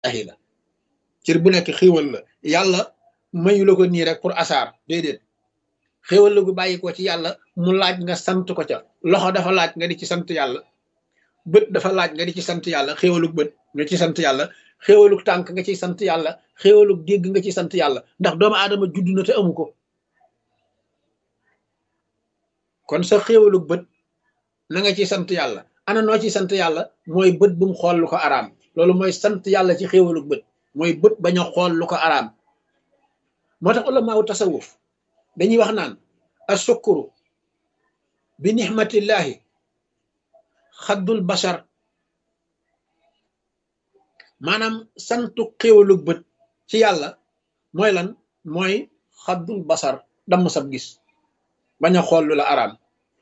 ahi la cër bu nekk xéewal la yàlla mayu la ko nii rek pour asaar déedéet xéewal la gu bàyyi ko ci yàlla mu laaj nga sant ko ca loxo dafa laaj nga di ci sant yàlla bët dafa laaj nga di ci sant yàlla xéewalug bët nga ci sant yàlla xéewalug tànk nga ciy sant yàlla xéewalug dégg nga ci sant yàlla ndax doomu aadama judd na te amu ko kon sa xéewalug bët na nga ci sant yàlla ana noo ci sant yàlla mooy bët bu mu xool lu ko araam loolu mooy sant yàlla ci xéewalug bët mooy bët bañ a xool lu ko araam moo tax ulamaawu tasawuf dañuy wax naan asukuru bi nixmatillahi xaddul bashar maanaam santu xéewalug bët ci yàlla mooy lan mooy xaddul basar damm sab gis bañ a xool lu la araam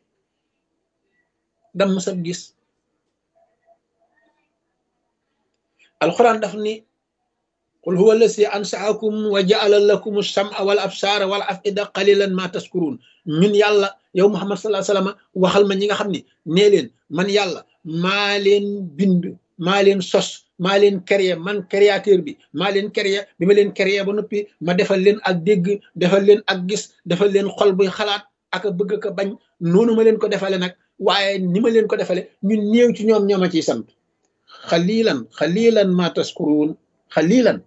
damm sab gis alquran daf ni qul huwa allasi ansaakum wa jaala lakum alsama wal absaara wal afida qalilan ma taskurun ñun yàlla yow muhammad salaa sallam waxal ma ñi nga xam ne nee leen man yàlla maa leen bind maa leen sos maa leen créé man créateur bi maa leen créé bi ma leen créé ba noppi ma defal leen ak dégg defal leen ak gis defal leen xol buy xalaat ak a bëgg ko bañ noonu ma leen ko defale nag waaye ni ma leen ko defale ñun néew ci ñoom ñooma ciy sant xalilan xalilan ma taskuruun xalilan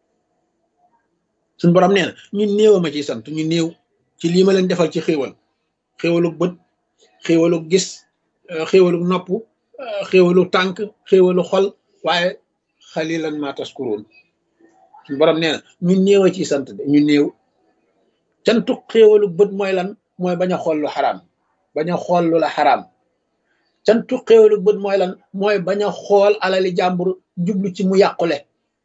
suñ borom nee na ñun néew ma ciy sant ñu néew ci lii ma leen defal ci xéewal xéewalug bët xéewalug gis xéewalug nopp xéewalug tànk xéewalug xol waaye xalilan ma taskuruun suñ borom nee na ñu néew a ciy sant de ñu néew cantu xéewalug bët mooy lan mooy bañ a xool lu xaraam bañ a xool lu la xaraam cantu xéewalug bët mooy lan mooy bañ a xool alali jàmbur jublu ci mu yàqule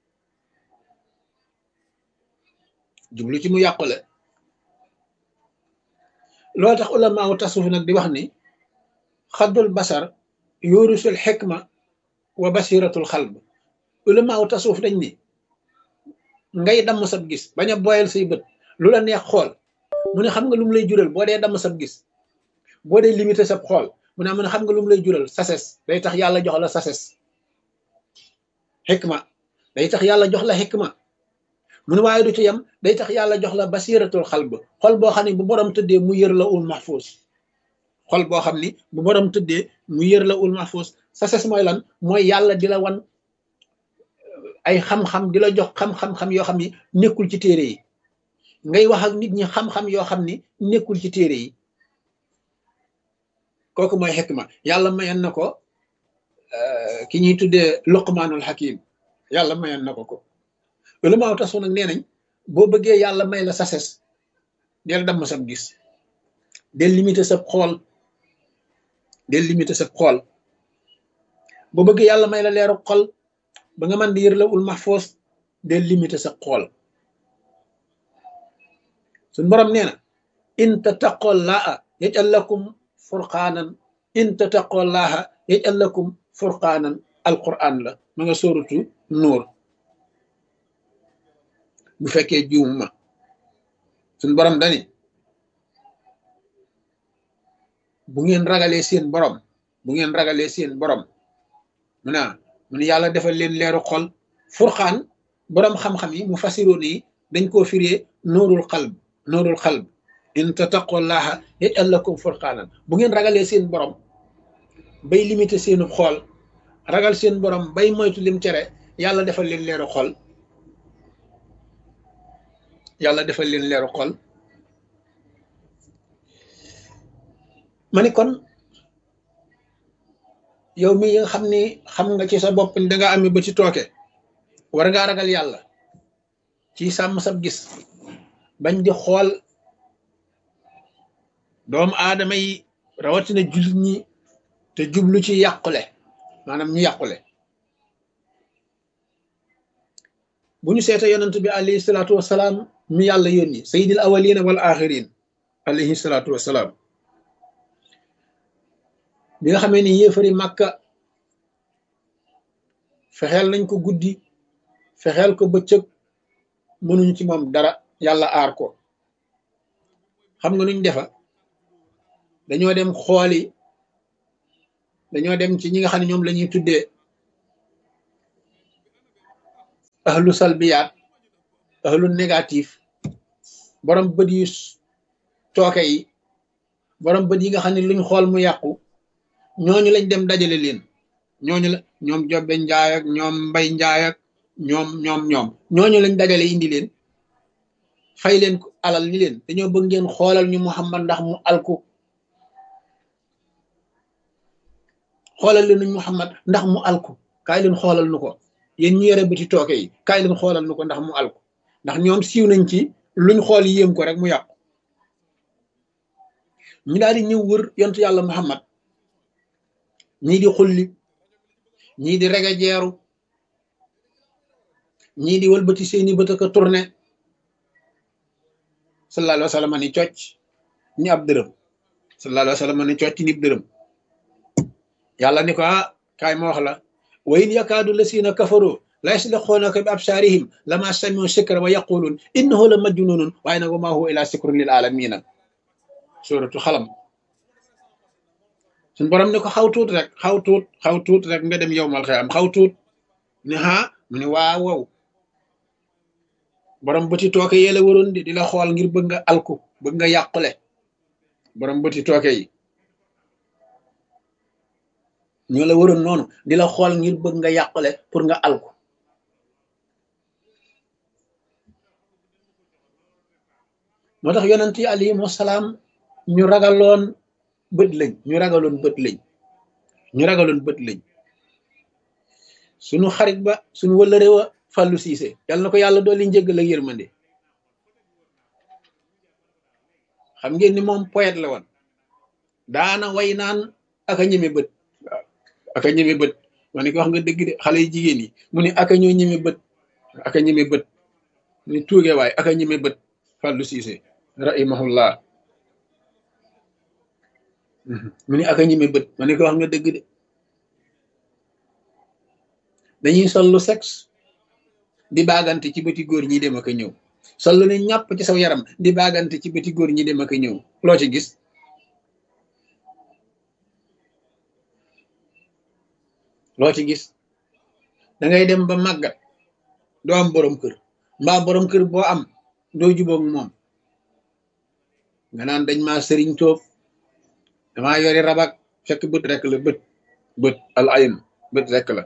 jublu ci mu yàqule loolu tax ulamaawu tasawuf nag di wax ni xaddul basar yurusul xikma wa basiratul xalb ulamaawu tasawuf dañ ni ngay damm sab gis bañ a boyal say bët lu la neex xool mu ne xam nga lu mu lay jural boo dee damm sab gis boo dee limité sab xool mu ne mu ne xam nga lu mu lay jural sases day tax yàlla jox la sases xikma day tax yàlla jox la xikma mu ne waaye du ci yem day tax yàlla jox la basiratul xalb xol boo xam ne bu borom tëddee mu yër la ul mahfuus xol boo xam ni bu borom tëddee mu yër la ul mahfuus sases mooy lan mooy yàlla di la wan ay xam-xam di la jox xam-xam-xam yoo xam ni nekkul ci téere yi ngay wax ak nit ñi xam-xam yoo xam ni nekkul ci téere yi kooku mooy xikma yàlla mayoon na ko ki ñuy tuddee luqmaanul hakim yàlla mayoon na ko ko loolu maa tax nag nee nañ boo bëggee yàlla may la sases del damm sab gis del limité sa xool del limité sa xool boo bëggee yàlla may la leeru xol ba nga mën di yër la ul mahfoos del limité sa xool suñ borom nee na in tattaqoo laa yajal lakum furqaanan in tattaqoo laaha yajal lakum furqaanan alquran la ma nga sóorutu nuur bu fekkee juum ma suñ borom dani bu ngeen ragalee seen borom bu ngeen ragalee seen borom mu naa mu ne yàlla defal leen leeru xol furqaan borom xam-xam yi mu fasiroon yi dañ koo firee nuurul xalb nuurul xalb in tattaqullaha yaj'al lakum furqaanan bu ngeen ragalee seen borom bay limité seenu xool ragal seen borom bay moytu lim tere yàlla defal leen leeru xol yàlla defal leen leeru xol ma ni kon yow mi nga xam ni xam nga ci sa bopp da nga amee ba ci tooke war ngaa ragal yàlla ci sàmm sab gis bañ di xool doomu aadama yi rawatina jullit ñi te jublu ci yàqule maanaam ñu yàqule bu ñu seeta yonent bi alayhi salaatu wasalaam mi yàlla yónni sayyidil awalina wal axirin alayhi salaatu wasalaam bi nga xamee ni yéefari màkka fexeel nañ ko guddi fexeel ko bëccëg mënuñ ci moom dara yàlla aar ko xam nga nuñ defa dañoo dem xooli dañoo dem ci ñi nga xam ne ñoom la ñuy tuddee ahlu salbiyaat ahlu négatif borom bët yu tooke yi borom bët yi nga xam ne luñ xool mu yàqu ñooñu lañ dem dajale leen ñooñu la ñoom jobbe njaay ak ñoom mbay njaay ak ñoom ñoom ñoom ñooñu lañ dajale indi leen fay leen ko alal ni leen dañoo bëgg ngeen xoolal ñu muhammad ndax mu alku xoolal leen ñu muhammad ndax mu alku kaay leen xoolal nu ko yéen ñu yore bëti tooke yi kaay leen xoolal nu ko ndax mu alku ndax ñoom siiw nañ ci luñ xool yéem ko rek mu yàqu ñu daal di ñëw wër yontu yàlla muhammad ñii di xulli ñii di rege jeeru ñii di wëlbati seeni bët ak a tourné sallallahu alayhi wa sallam ni cocc ni ab dërëm sallallahu alayhi wa sallam ni cocc ni ab dërëm yàlla ni ko ah kaay ma wax la wa in yakaadu lasina kafaru la yasliquunaka bi absaarihim lama samiu sikra wa yaquluun innahu la majnunun waaye nag wa ma huwa ila sikrun lil alamina suratu xalam suñ borom ne ko xaw tuut rek xaw tuut xaw tuut rek nga dem yowmal xiyaam xaw tuut ne ha mu ne waaw wow borom bëti tooke yee la waroon di di la xool ngir bëgg nga alku bëgg nga yàqule borom bëti tooke yi ñoo la waroon noonu di la xool ngir bëgg nga yàqule pour nga alku moo tax yonent yi alayhimu salaam ñu ragaloon bët lañ ñu ragaloon bët lañ ñu ragaloon bët lañ sunu xarit ba sunu wëllëre wa fàllu siise yàlla na ko yàlla dooli njëggal ak yërmande xam ngeen ni moom poète la woon daana way naan aka ñeme bët waaw aka ñeme bët ma ne ko wax nga dëgg de xale yu jigéen yi mu ne aka ñoo ñeme bët aka ñeme bët mu ne tuuge waay aka ñeme bët fàllu siise rahimahullah mu ne aka ñeme bët ma ne ko wax nga dëgg de dañuy sol lu sexe di baagante ci bëti góor ñi dem ak a ñëw sol lu ne ñàpp ci saw yaram di baagante ci bëti góor ñi dem ak a ñëw loo ci gis loo ci gis da ngay dem ba màggat doo am borom kër mbaa borom kër boo am doo jubóog moom nga naan dañ maa sëriñ tóob damaa yori rabak fekk bët rek la bët bët al ayn bët rek la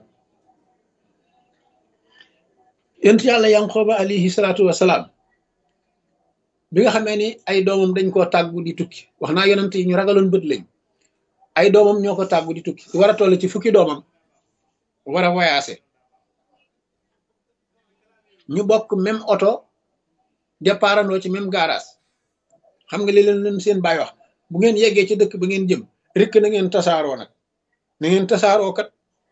yent yàlla yanqooba alayhi salaatu wasalaam bi nga xamee ni ay doomam dañ koo tàggu di tukki wax naa yonent yi ñu ragaloon bët lañ ay doomam ñoo ko tàggu di tukki war a toll ci fukki doomam war a voyager ñu bokk même oto départandoo ci même garage xam nga li leen leen seen baay wax bu ngeen yeggee ci dëkk ba ngeen jëm rikk na ngeen tasaaroo nag na ngeen tasaaroo kat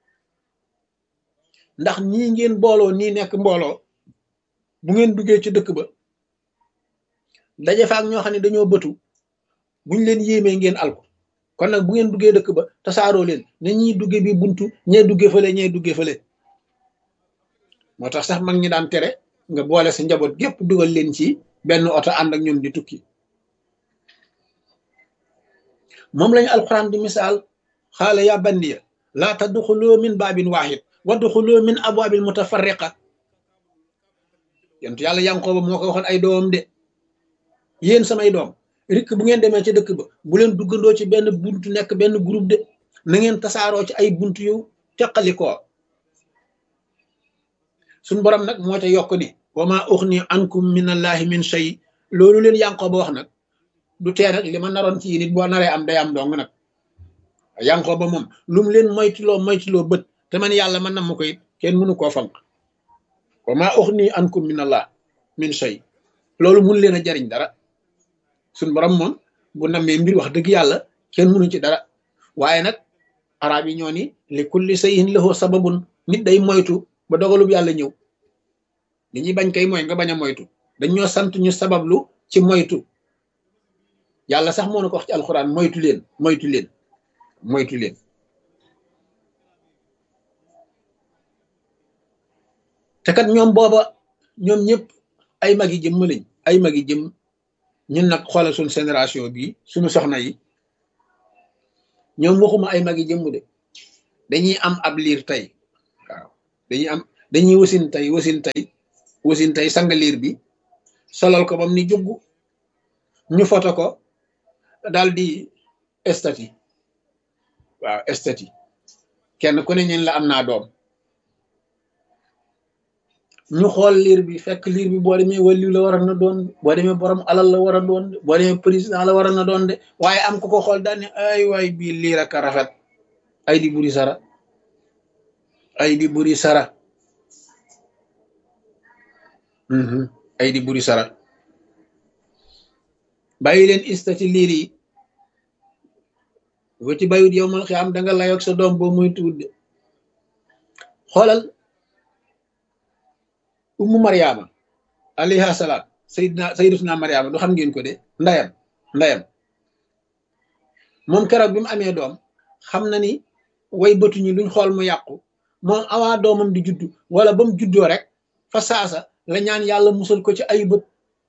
ndax ñii ngeen booloo nii nekk mbooloo bu ngeen duggee ci dëkk ba daje fa ak ñoo xam ne dañoo bëtu buñ leen yéemee ngeen alko kon nag bu ngeen duggee dëkk ba tasaaroo leen na ñiy dugge bi buntu ñee dugge fële ñee dugge fële moo tax sax mag ñi daan tere nga boole sa njaboot gépp dugal leen ci benn oto ànd ak ñoom di tukki moom lañu alquran di misaal xaala ya bandiya laa tadxuloo min baabin waahid wadxuloo min abwaabin mutafarriqa yontu yàlla yankooba moo ko waxoon ay doomam de yéen samay doom rikk bu ngeen demee ci dëkk ba bu leen duggandoo ci benn buntu nekk benn groupe de na ngeen tasaaroo ci ay buntu yu teqalikoo suñ borom nag moo ca yokk ni wa ma uxni ankum min allahi min shay loolu leen yankooba wax nag du tee nag li ma naroon ci nit boo naree am day am dong nag yankooba moom lu mu leen moytuloo moytuloo bët te man yàlla man nam ma ko it kenn mënu koo fanq wa ma uxni ankum min allah min shay loolu mun leen a jariñ dara suñ borom moom bu nammee mbir wax dëgg yàlla kenn mënu ci dara waaye nag arab yi ñoo ni li kulli sayin lahu sababun nit day moytu ba dogalub yàlla ñëw li ñuy bañ kay mooy nga bañ a moytu dañ ñoo sant ñu sabablu ci moytu yàlla sax moo na ko wax ci alxuraan moytu leen moytu leen moytu leen te kat ñoom booba ñoom ñëpp ay magi jëmm lañ ay magi jëmm ñun nag xoolal suñ génération bii suñu soxna yi ñoom waxuma ay magi jëmm de dañuy am ab liir tey waaw dañuy am dañuy wasin tey wasin tey wasin tey sang liir bi solal ko bam ni jugg ñu foto ko daal di estati waaw estati kenn ku ne ñeen la am naa doom ñu xool liir bi fekk liir bi boo demee wàllu la war a na doon boo demee borom alal la war a doon de boo demee président la war a na doon de waaye am ko ko xool daal ne ay waay bii liir ak a rafet ay di buri sara ay di buri sara ay di buri sara bàyyi leen istati liir yi boo ci bayut yow mal xiyaam da nga layoog sa doom boo muy tuut de xoolal ummu mariama alayha salaam sayidna sayidatuna mariama du xam ngeen ko de ndayam ndayam moom keroog bi mu amee doom xam na ni way bëtuñu luñ xool mu yàqu moom awaa doomam di juddu wala ba mu juddoo rek fa saasa la ñaan yàlla musal ko ci ay bët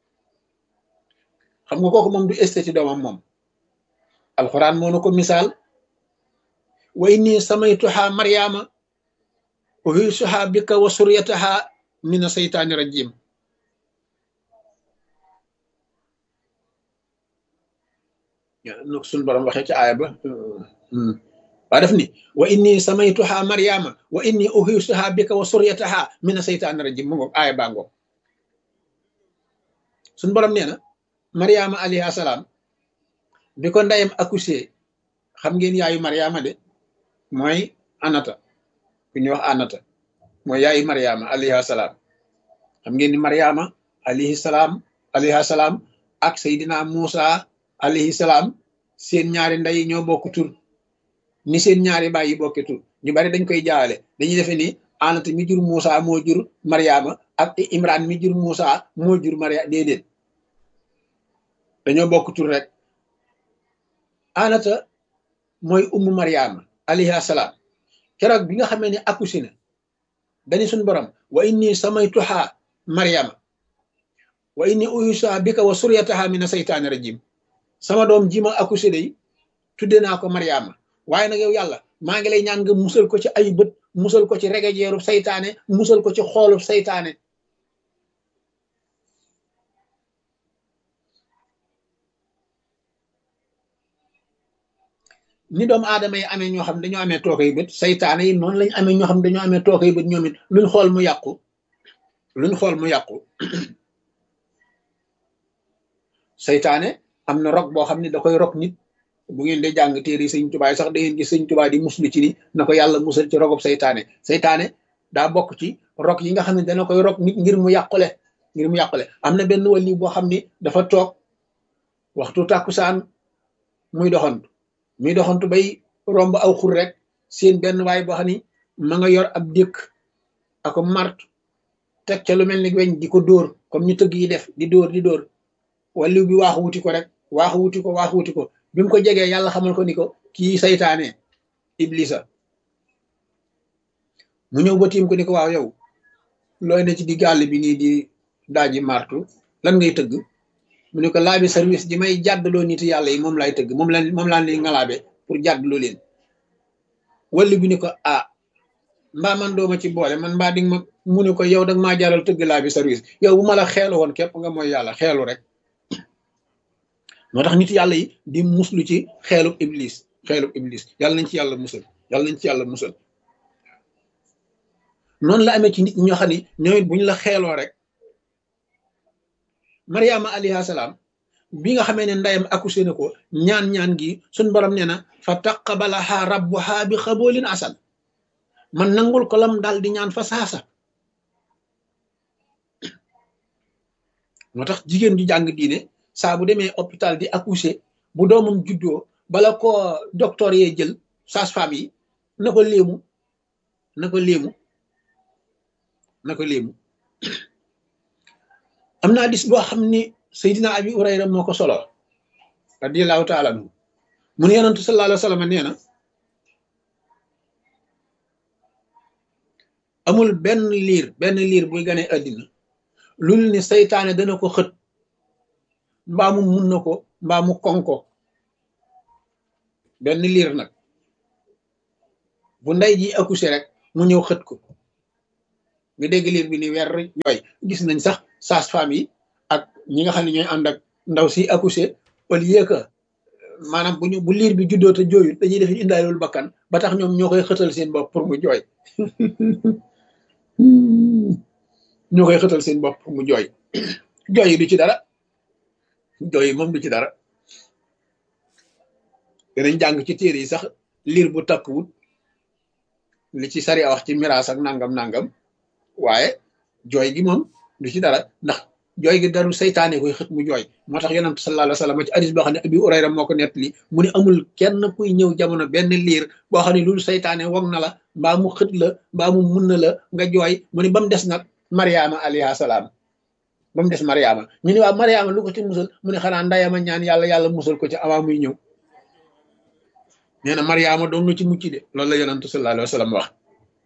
xam nga kooku moom du estati doomam moom alquran moo na ko misaal wa inni samaytuha mariama uhisuha bika wa suryataha mina seytaani rajim nu suñ borom waxee ci aaya ba waa def ni wa inni samaytuha mariama wa inni uhisuha bika wa suryataha mina seytaani rajim mu ngoog aaya baa ngoog suñ borom nee na mariama alayhi salaam bi ko ndeyam accouché xam ngeen yaayu mariama de mooy anata ku ñuy wax anata mooy yaayu mariama alayhi salaam xam ngeen ni mariama alayhi salaam alayhi salaam ak seydina Muusa alayhi salaam seen ñaari ndey ñoo bokk tur ni seen ñaari baay yi bokki tur ñu bari dañ koy jaawale dañuy defe ni anata mi jur Muusa moo jur mariama ak imran mi jur Muusa moo jur mariama déedéet dañoo bokk tur rek anata mooy ummu mariama alayhi salaam keroog bi nga xamee ne accouché na dañu suñ borom wa inni samaytuha mariama wa inni uyusuha bika wa suryataha mina seytaani rajim sama doom ji ma accouché day tudde naa ko mariama waaye nag yow yàlla maa ngi lay ñaan nga musal ko ci ay bët musal ko ci regejeeru saytaane musal ko ci xoolub saytaane ni doomu aadama yi amee ñoo xam dañoo amee tookay bët saytaane yi noonu lañ amee ñoo xam dañoo amee tookay bët ñoom it luñ xool mu yàqu luñ xool mu yàqu saytaane am na rok boo xam ne da koy rok nit bu ngeen dee jàng téere sëñ tubaay sax da ngeen gis sëñ tubaa di muslu ci ni na ko yàlla musal ci rogob saytaane saytaane daa bokk ci rok yi nga xam ne dana koy rok nit ngir mu yàqule ngir mu yàqule am na benn wàlli boo xam ni dafa toog waxtu tàkkusaan muy doxantu muy doxantu bay romb aw xur rek seen benn waay boo xam ni ma nga yor ab dëkk ako mart teg ca lu mel ni weñ di ko dóor comme ñu tëgg yi def di dóor di dóor walliw bi waaxu wuti ko rek waaxu wuti ko waaxu wuti ko bi mu ko jegee yàlla xamal ko ni ko kii saytaane iblisa mu ñëw ba tiim ko ni ko waaw yow looy ne ci di gàll bi nii di daaji martu lan ngay tëgg mu ne ko laabi service ji may jàddaloo nit yàlla yi moom laay tëgg moom la moom laa leen ngalaabe pour jàddaloo leen walli bi ni ko ah mbaa man dooma ci boole man mbaa dig ma mu ne ko yow dag maa jaral tëgg laabi service yow bu ma la xeelu woon képp nga mooy yàlla xeelu rek moo tax nit yàlla yi di muslu ci xeelub iblis xeelub iblis yàlla nañ ci yàlla musal yàlla nañ ci yàlla musal noonu la amee ci nit ñoo xam ne ñoom it bu ñu la xeeloo rek mariama alayhi salaam bi nga xamee ne ndeyam accouché na ko ñaan-ñaan gi suñ borom nee na fa taqabalaha rabbuha bi xaboolin asan man nangul ko lam daal di ñaan fa saasa moo tax jigéen ju jàng diine saa bu demee hôpital di accoucher bu doomam juddoo bala ko docteur yee jël sage-femme yi na ko léemu na ko léemu na ko léemu am naa dis boo xam ni Seydina Abi Hurayra moo ko solo radiyallahu taala anhu mu ne yonentu sallallahu alayhi wa sallam nee na amul benn liir benn liir buy gane àddina lul ni seytaane dana ko xët mbaa mu mun na ko mbaa mu konko benn liir nag bu ndey ji accouché rek mu ñëw xët ko nga dégg liir bi ni weer jooy gis nañ sax sage-femme yi ak ñi nga xam ne ñooy ànd ak ndaw si accouché au lieu que maanaam bu ñu bu liir bi juddoo te jooyut dañuy def indaalul bakkan ba tax ñoom ñoo koy xëtal seen bopp pour mu jooy ñoo koy xëtal seen bopp pour mu jooy jooy yi du ci dara jooy yi moom du ci dara danañ jàng ci téere yi sax liir bu takkuwut li ci sari a wax ci miraas ak nangam nangam waaye jooy gi moom du ci dara ndax jooy gi darul saytaane koy xët mu jooy moo tax yonent sallallahu alayhi wa sallam ci hadis boo xam ne abi urayra moo ko nettali mu ne amul kenn kuy ñëw jamono benn liir boo xam ne loolu saytaane wog na la mbaa mu xët la mbaa mu mun na la nga jooy mu ne ba mu des nag mariama alayha salaam ba mu des mariama ñu ne waaw mariama lu ko ci musal mu ne xanaa ndayama ñaan yàlla yàlla musal ko ci avant muy ñëw nee na mariama doon na ci mucc de loolu la yonent sallallahu alayhi wa sallam wax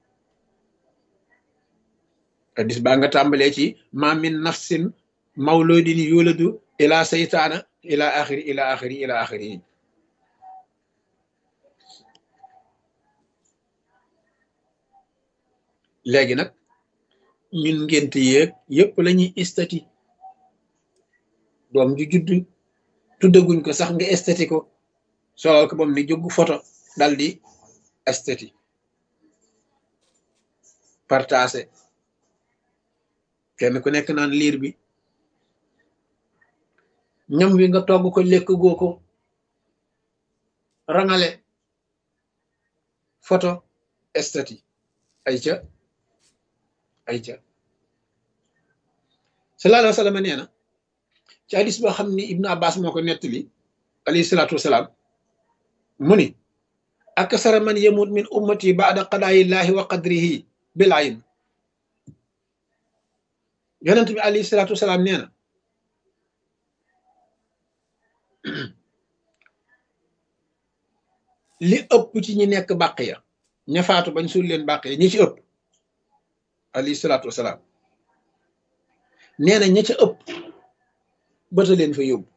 hadis baa nga tàmbalee ci ma min nafsin mawludin yuladu ila saytaana ila axiri ila axiri ila axiri léegi nag ñun ngénte yéeg yépp la ñuy estati doom ju judd tuddaguñ ko sax nga estati ko solal ko bam ni jógu photo dal di estati partagé kenn ku nekk naan liir bi ñam wi nga togg ko lekk goo ko rangale photo estati ay ca ay ca sallallahu alayhi wa sallam nee na ci hadis boo xam ni ibnu abbas moo ko nettali alayhi salaatu wasalaam mu ni aksara man yamut min ummati baada qadaayillahi wa qadrihi bil ayn yonent bi alayhi salaatu wasalaam nee na li ëpp ci ñi nekk bàq ya ña faatu bañ suul leen bàq ya ñi ci ëpp alayhi salaatu wasalaam nee na ña ca ëpp bëta leen fa yóbbu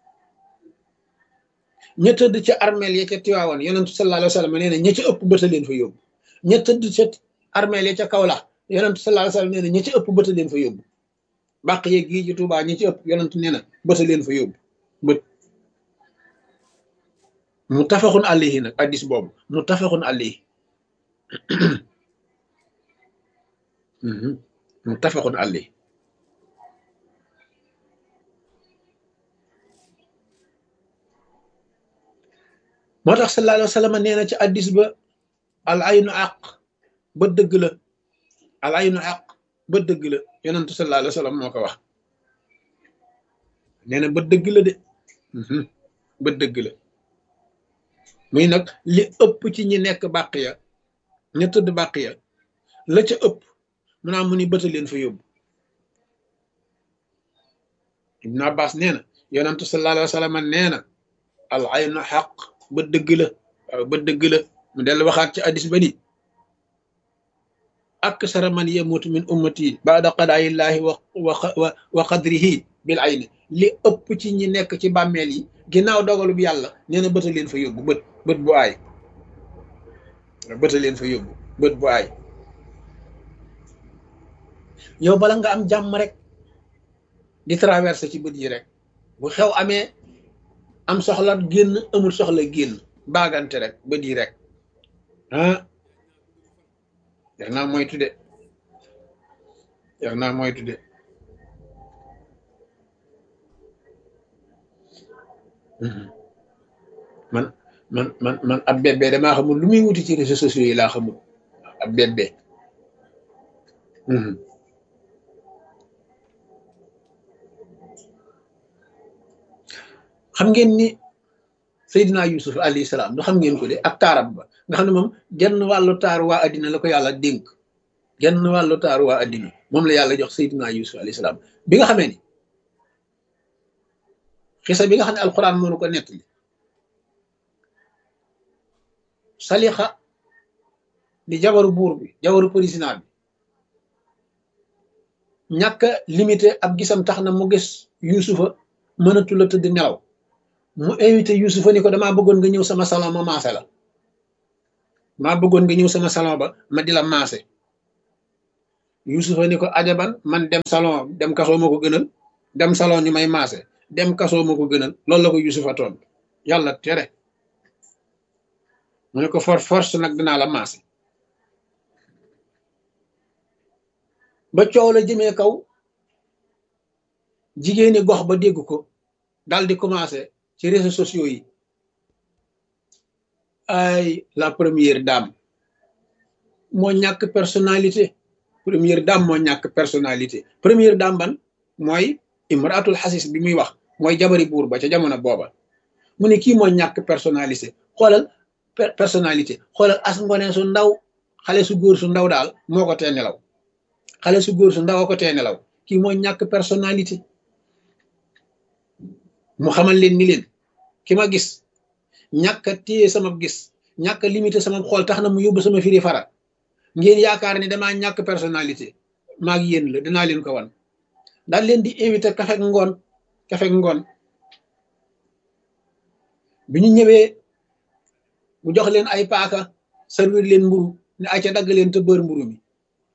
ña tëdd ca armeel ya ca tiwaawoon yonentu sallallahu alayhi wa sallam nee na ña ca ëpp bëta leen fa yóbbu ña tëdd ca armeel ya ca Kawlax yonentu sallallahu alayhi wa sallam nee na ña ca ëpp bëta leen fa yóbbu bàq yeeg gii ci Tuubaa ñi ci ëpp yonentu nee na bëta leen fa yóbbu bët muttafaqun alayhi nag addis boobu muttafaqun alayhi muttafaqun alayhi moo tax sallallahu alayhi wa sallam nee na ci addis ba al aynu àq ba dëgg la al aynu àq ba dëgg la yonentu sallallahu alayhi wa sallam moo ko wax nee na ba dëgg la de ba dëgg la muy nag li ëpp ci ñi nekk bàq ya ña tëdd bàq ya la ca ëpp mu naa mu ni bëta leen fa yóbbu ibnu abbas nee na yonentu sallallahu alayhi wa sallam nee na al aynu xaq ba dëgg la waaw ba dëgg la mu dellu waxaat ci addis ba ni aksara man yamutu min ummati baada qadaayillahi wa wa wa qadrihi bil ayni li ëpp ci ñi nekk ci bàmmeel yi ginnaaw dogalu bi yàlla nee na bëta leen fa yóbbu bët bët bu aay bëta leen fa yóbbu bët bu aay yow bala nga am jàmm rek di traversé ci bët yi rek bu xew amee am soxla génn amul soxla génn baagante rek bët yi rek ah yax naa moytu de yax naa moytu de man man man man ab bébé damaa xamul lu muy wuti ci réseaux sociaux yi laa xamul ab bébé xam ngeen ni Seydina Yusuf alayhi salaam du xam ngeen ko de ak taaram ba nga xam ne moom genn wàllu taaru waa addina la ko yàlla dénk genn wàllu taaru waa addina moom la yàlla jox Seydina Yusuf alayhi salaam bi nga xamee ni xisa bi nga xam ne alquran moo ko nettali salixa di jabaru buur bi jabaru président bi ñàkk limité ab gisam tax na mu gis yusufa mënatu la tëdd nelaw mu invité yusufa ni ko damaa bëggoon nga ñëw sama salon ma maase la maa bëggoon nga ñëw sama salon ba ma di la maase yusufa ni ko ajaban man dem salon dem kasoo ma ko gënal dem salon ñu may maase dem kasoo ma ko gënal loolu la ko yusufa toon yàlla tere mu ne ko for force nag dinaa la maase ba coow la jëmee kaw jigéeni gox ba dégg ko dal di commencé ci réseaux sociaux yi ay la première dame moo ñàkk personnalité première dame moo ñàkk personnalité première dame ban mooy imraatul xasis bi muy wax mooy jabari buur ba ca jamono booba mu ne kii moo ñàkk personnalité xoolal personnalité xoolal as ngone su ndaw xale su góor su ndaw daal moo ko tee nelaw xale su góor su ndaw a ko tee nelaw kii moo ñàkk personnalité mu xamal leen ni leen ki ma gis ñàkk a téye sama gis ñàkk a limité sama xool tax na mu yóbbu sama firi fara ngeen yaakaar ni damaa ñàkk personnalité maag yéen la dinaa leen ko wan daal leen di invité kafek ngoon kafek ngoon bi ñu ñëwee mu jox leen ay paaka servir leen mburu ne ay ca dagg leen te bër mburu mi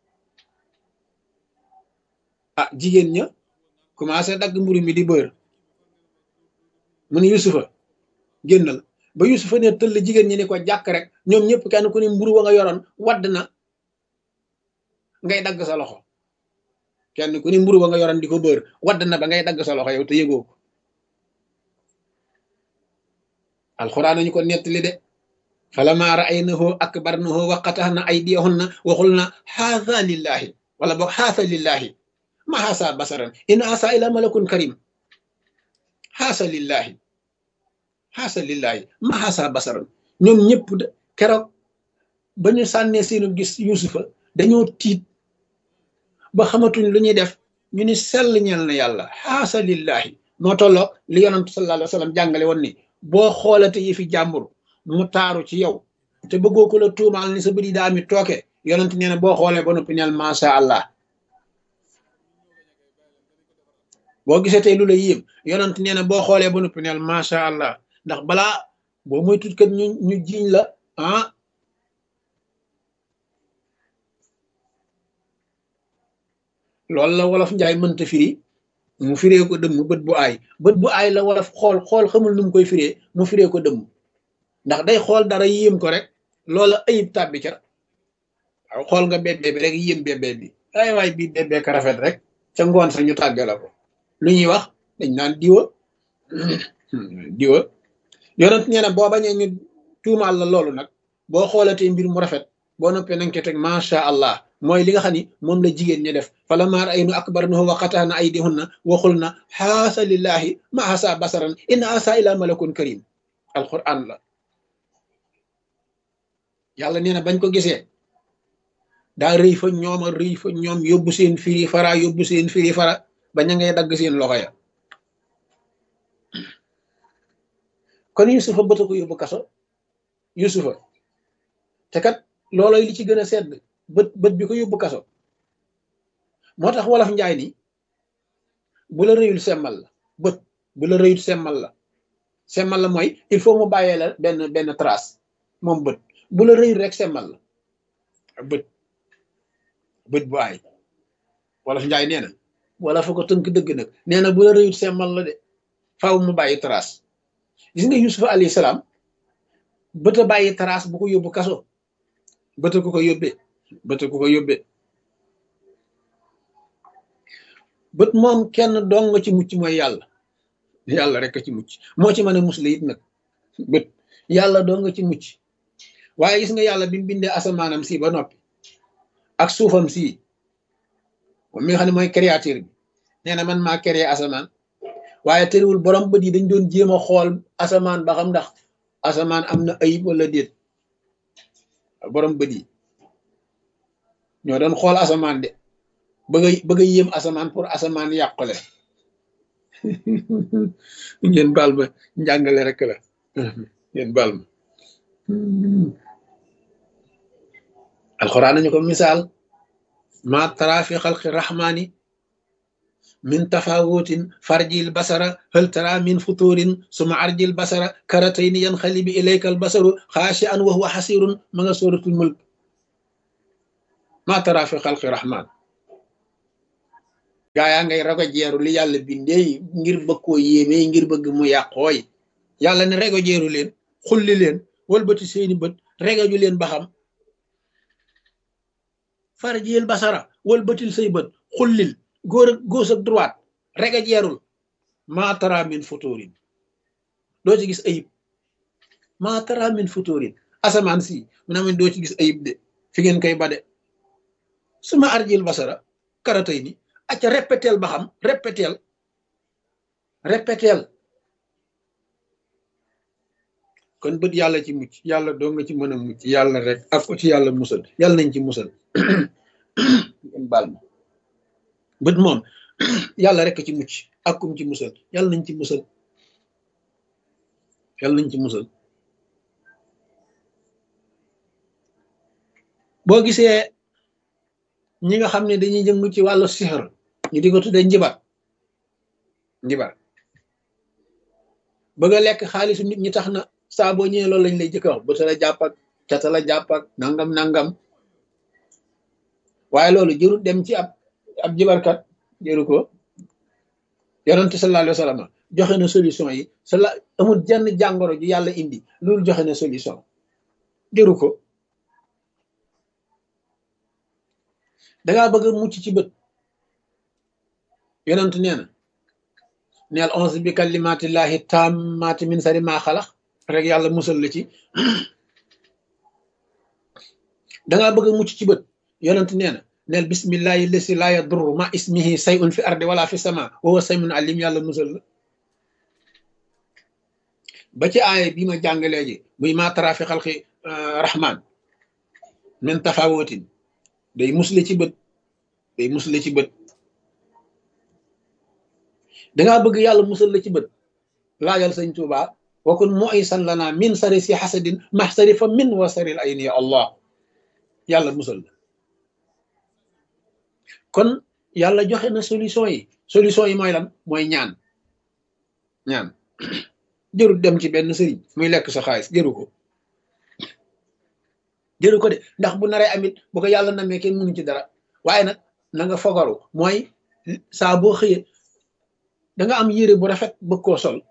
ah jigéen ña commencé dagg mburu mi di bër mu ne yusufa génnal ba yusufa ne tëll jigéen ñi ni ko jàkk rek ñoom ñëpp kenn ku ne mburu wa nga yoroon wadd na ngay dagg sa loxo kenn ku ne mburu wa nga yoroon di ko bër wadd na ba ngay dagg sa loxo yow te yëgoo ko alxuraan nañu ko nettali de falammaa ra'aynahu akbarnahu wa qata'na aydiyahunna wa qulna haadha lillahi wala boog haadha lillahi ma haasa basaran in haasa ila malakun karim haasa lillahi haasa lillahi ma haasa basaran ñoom ñëpp keroog ba ñu sànnee seenu gis yusufa dañoo tiit ba xamatuñ lu ñuy def ñu ni sell ñeel na yàlla haasa lillahi moo tolloog li yonantu sallallahu alayhi wa sallam jàngale woon ni boo xoolate yi fi jàmbur mu taaru ci yow te bëggoo ko la tuumaal ni sa bëri daa mi tooke yonent nee na boo xoolee ba noppi neel macha allah boo gisee tey lu la yéem yonent nee na boo xoolee ba noppi neel macha allah ndax balaa boo muy tut kat ñu ñu jiiñ la ah loolu la wolof njaay mënta firi mu firee ko dëmm bët bu aay bët bu aay la wolof xool xool xamul nu mu koy firee mu firee ko dëmm ndax day xool dara yéem ko rek loola ayib tàbbi ca waaw xool nga bébé bi rek yéem bébé bi ay waay bii bébé ka rafet rek ca ngoon sa ñu tàgge la ko lu ñuy wax dañ naan diwa diwa yonent nee na boo bañee ñu tuumaal la loolu nag boo xoolatee mbir mu rafet boo noppee nanga ko teg macha allah mooy li nga xam ni moom la jigéen ñi def fala maar ay nu akbarnahu wa qataana aydihunna waxul na xaasa lillahi ma asa basaran inna asa ila malakun karim alquran la yàlla nee na bañ ko gisee daa rëy fa ñoom a rëy fa ñoom yóbbu seen firi fara yóbbu seen firi fara ba ña ngay dagg seen loxo ya kon yusufa bëta ko yóbbu kaso yusufa te kat looloy li ci gën a sedd bët bët bi ko yóbbu kaso moo tax wolof njaay ni bu la rëyul semmal la bët bu la rëyul semmal la semmal la mooy il faut mu bàyyee la benn benn trace moom bët bu la rëyul rek semmal la bët bët bu aay wolof njaay nee na wala fa ko tënk dëgg nag nee na bu la rëyul semmal la de faaw mu bàyyi trace gis nga yusufa alayhi salaam bët a bàyyi trace bu ko yóbbu kaso bët ku ko yóbbee bët ku ko yóbbee bët moom kenn dong nga ci mucc mooy yàlla yàlla rek ci mucc moo ci mën a musle it nag bët yàlla dong nga ci mucc waaye gis nga yàlla bi mu bindee asamaanam si ba noppi ak suufam si moom mi nga xam ne mooy créateur bi nee na man maa créé asamaan waaye tëriwul borom bët yi dañ doon jéem a xool asamaan ba xam ndax asamaan am na ayib wala déet borom bët yi ñoo doon xool asamaan de bëgg a bëgg a yéem asamaan pour asamaan yàqule ngeen baal ma njàngale rek la ngeen baal ma alxuraan nañu ko misaal ma tara fi xalqi rahmaani min tafawutin farjil basara hal tara min futurin suma arjil basara karatayni yanxalibi ilayka al basaru xaashi an wa huwa xasirun ma nga suratul mulk ma tara fi xalqi rahman gaa yaa ngay rago jeeru li yàlla bindee ngir bëgg koo yéemee ngir bëgg mu yàqooy yàlla ne rego jeeru leen xulli leen walbati seeni bët regaju leen ba xam farjiyel basara walbatil say bët xullil góor ak gauche ak droite rega jeerul maa tara min futurin doo ci gis ayib maa tara min futurin asamaan si mu ne doo ci gis ayib de fi ngeen koy bade suma arjil basara karatay ni acca répéteel ba xam répéteel répéteel kon bët yàlla ci mucc yàlla doo nga ci mën a mucc yàlla rek ak ko ci yàlla musal yàlla nañ ci musal ngeen baal ma bët moom yàlla rek ci mucc ak kum ci musal yàlla nañ ci musal yàlla nañ ci musal boo gisee ñi nga xam ne dañuy jëm ci wàllu sixar ñu di ko tuddee njibar njibar bëgg a lekk xaalisu nit ñi tax na saa boo ñëwee loolu lañ lay jëkk wax bëta la jàpp ak cata la jàpp ak nangam nangam waaye loolu jërul dem ci ab ab jibarkat jëru ko yonente sallallahu alayhi wa sallam joxe na solution yi sala amul jenn jàngoro ju yàlla indi loolu joxe na solution jëru ko dangaa bëgg a mucc ci bët yonent nee na neel onze bi kalimatillahi tammati min sari maa xalax rek yàlla musal la ci dangaa bëgg a mucc ci bët yonent nee na neel bismillahi lesi laa yadurru ma ismihi sayun fi ardi wala fi sama wa huwa samiun alim yàlla musal la ba ci aaya bi ma jàngalee ji muy ma tara fi xalqi rahman min tafawotin day musle ci bët day musle ci bët dangaa bëgg yàlla musal la ci bët laajal sëñ Tuuba wakun muisan lana min sari si xasadin maxsari fa min wasaril ayni ya allah yàlla musal la kon yàlla joxe na solution yi solution yi mooy lan mooy ñaan ñaan jërul dem ci benn sëriñ muy lekk sa xaalis jëru ko jëru ko de ndax bu naree amit bu ko yàlla namee kenn mënu ci dara waaye nag na nga fogaru mooy saa boo xëyee da nga am yére bu rafet bëgg koo sol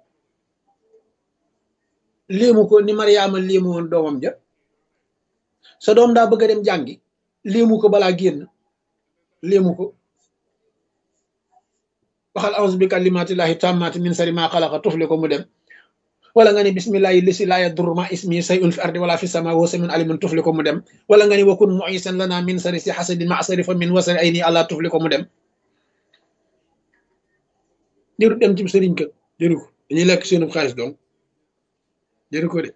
léemu ko ni Mariama léemu woon doomam ja sa doom daa bëgg a dem jàngi léemu ko balaa génn léemu ko waxal auzu bi kalimatillahi tammati min sari ma xalaqa tufli ko mu dem wala nga ne bismillahi lisi laa yadurru ma ismi sayun fi ardi wala fi sama wa samiun alimun tufli ko mu dem wala nga ne wakun muisan lana min sari si xasadin ma sari fa min wasari ay nii àlla tufli ko mu dem jëru dem ci sëriñ ka jëru ko dañuy lekk seenu xaalis donc jëru ko de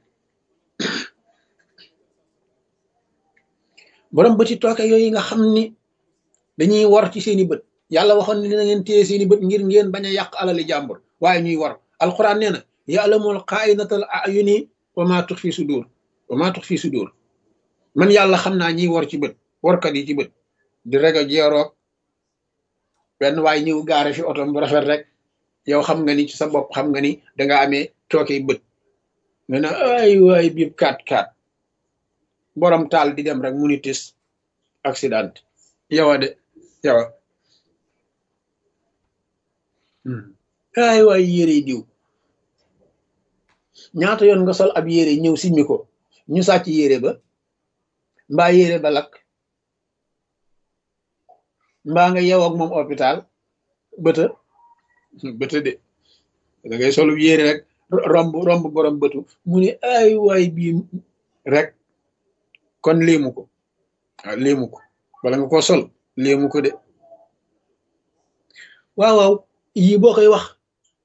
borom bëti tooke yooyu nga xam ni dañuy war ci seeni bët yàlla waxoon ne dina ngeen téye seeni bët ngir ngeen bañ a yàq alali jàmbur waaye ñuy war alquran nee na ya'lamul xaa'inatal a'yuni wa maa tux fi sudur wa maa tux fi sudur man yàlla xam naa ñiy war ci bët warkat yi ci bët di rego jeeroog benn waaye ñëw gaare fi oto bu rafet rek yow xam nga ni ci sa bopp xam nga ni danga amee tooke bët nga ne ay waay biib kat kat borom taal di dem rek mu ni tis accident yowa de yowa ay waay yére diw ñaata yoon nga sol ab yére ñëw simmi ko ñu sàcc yére ba mbaa yére ba lakk mbaa nga yew ak moom hôpital bëta bëta de da ngay solu yére rek romb romb borom bëtu mu ne ay waay bii rek kon léemu ko waaw léemu ko wala nga ko sol léemu ko de waaw waaw yii boo koy wax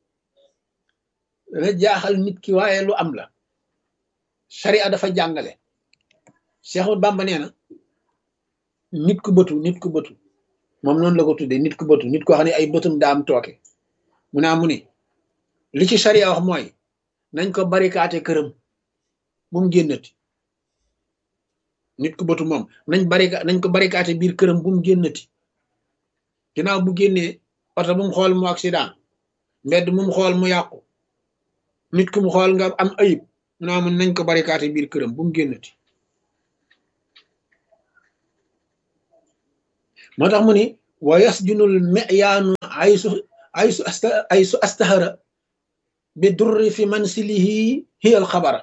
dana jaaxal nit ki waaye lu am la sharia dafa jàngale Seexul Bàmba nee na nit ku bëtu nit ku bëtu moom noonu la ko tuddee nit ku bëtu nit ko xam ne ay bëtum daa am tooke mu naa mu ni li ci sharia wax mooy nañ ko barikaate këram bu mu génnati nit ku bëtu moom nañ barika nañ ko barikaate biir këram bu mu génnati ginnaaw bu génnee oto bu mu xool mu accident mbedd mu mu xool mu yàqu nit ku mu xool nga am ayib mu naa mun nañ ko barikaate biir këram bu mu génnati moo tax mu ni wa yasjunul miyaanu aysu aysu asta aysu astahara bi durri fi mansilihi hiya alxabara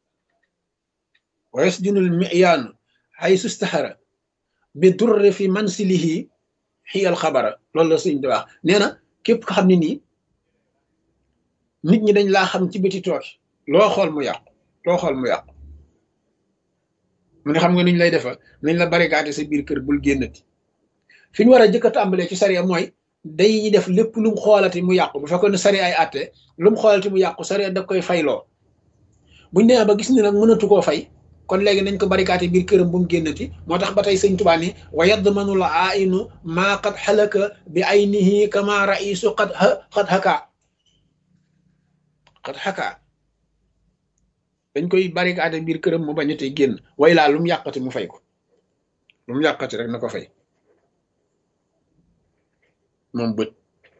wa yasjunul miyaanu aysu astahara bi durri fi mansilihi hiya alxabara loolu la sëñ di wax nee na képp ko xam ne nii nit ñi dañ laa xam ci biti tooki loo xool mu yàqu loo xool mu yàqu mu ne xam nga nuñ lay defa nañ la barikaate sa biir kër bul génnati fi ñu war a jëkk a tàmbalee ci sariya mooy day def lépp lu mu xoolati mu yàqu bu fekkoon ne sariya ay àtte lu mu xoolati mu yàqu sariya da koy fayloo buñ demee ba gis ni nag mënatu koo fay kon léegi nañ ko barikaate biir këram bu mu génnati moo tax ba tey sëñ Tuubaa ni wa yadmanu la ainu maa qad xalaka bi aynihi kama raisu qad qad xaka qad xaka dañ koy barikaate biir këram mu bañ a tey génn way laa lu mu yàqati mu fay ko lu mu yàqati rek na ko fay moom bët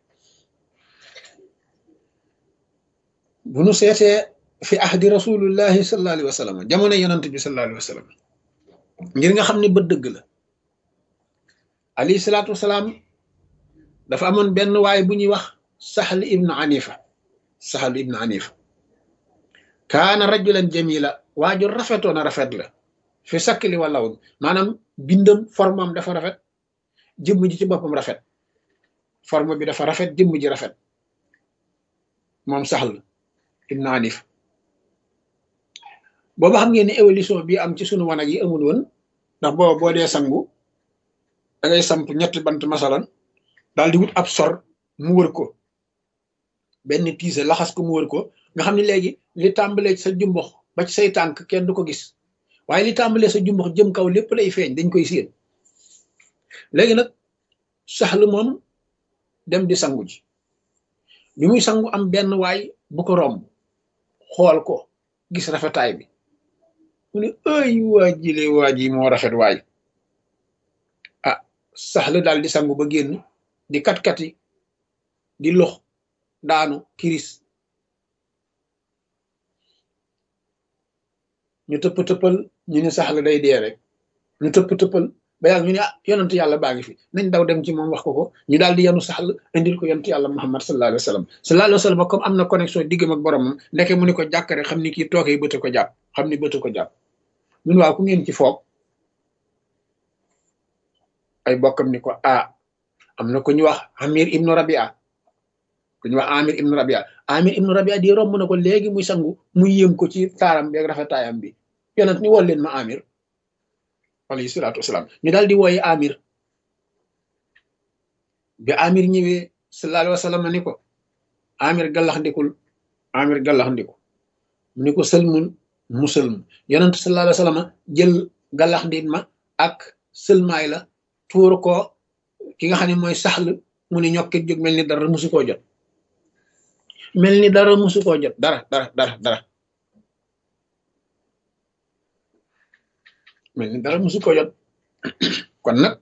bu nu seetee fi ahdi rasulullahi sallallahu alayhi wa sallam jamono yonant bi sallallahu alayhi wa sallam ngir nga xam ne bët dëgg la alayhi salaatu wasalaam dafa amoon benn waay bu ñuy wax saxl ibnu anifa saxl ibnu anifa kaana rajulan jamila waaju rafetoon a rafet la fi sakkli walaw maanaam bindam formam dafa rafet jëmm ji ci boppam rafet forme bi dafa rafet jëmm ji rafet moom saxl ibnu anif booba xam ngeen ni évolution bi am ci sunu wanag yi amul woon ndax booba boo dee sangu da ngay samp ñetti bant masalan daal di wut ab sor mu wër ko benn tiise laxas ko mu wër ko nga xam ne léegi li tàmbalee ci sa jumbox ba ci say tànk kenn du ko gis waaye li tàmbalee sa jumbox jëm kaw lépp lay feeñ dañ koy séen léegi nag saxlu moom dem di sangu ji bi muy sangu am benn waay bu ko romb xool ko gis rafetaay bi mu ne ay waa jile waa ji moo rafet waay ah saxlu daal di sangu ba génn di kat-kati di lox daanu kiris ñu tëpp tëppal ñu ne saxlu day dee rek ñu tëpp tëppal ba yàgg ñu ne ah yonent yàlla baa ngi fi nañ daw dem ci moom wax ko ko ñu daal di yanu saxl indil ko yonent yàlla muhammad sallallahu alayhi wa sallam sallallahu alayhi wa sallam comme am na connexion diggam ak boromam ndeke mu ne ko jàkkare xam ni kii tookee bëtt ko jàpp xam ni bëtt ko jàpp ñun waaw ku ngeen ci foog ay bokkam ni ko ah am na ku ñu wax amir ibnu rabia ku ñu wax amir ibnu rabia amir ibnu rabia di romb na ko léegi muy sangu mu yéem ko ci taaram bi ak rafetaayam bi yonent ni wol leen ma amir alayhi salaatu wasalaam ñu daal di wooye amir bi amir ñëwee sallallahu alayhi wa sallam ni ko amir gallax ndikul amir gallax ndiku mu ni ko sëlmul mu sëlmu yonent sallallahu alayhi wa sallam jël gallax ndit ma ak sëlmaay la tuur ko ki nga xam ne mooy saxl mu ni ñokkit jóg mel ni dara musu koo jot mel ni dara musu koo jot dara dara dara dara mel ni dara musu ko jot kon nag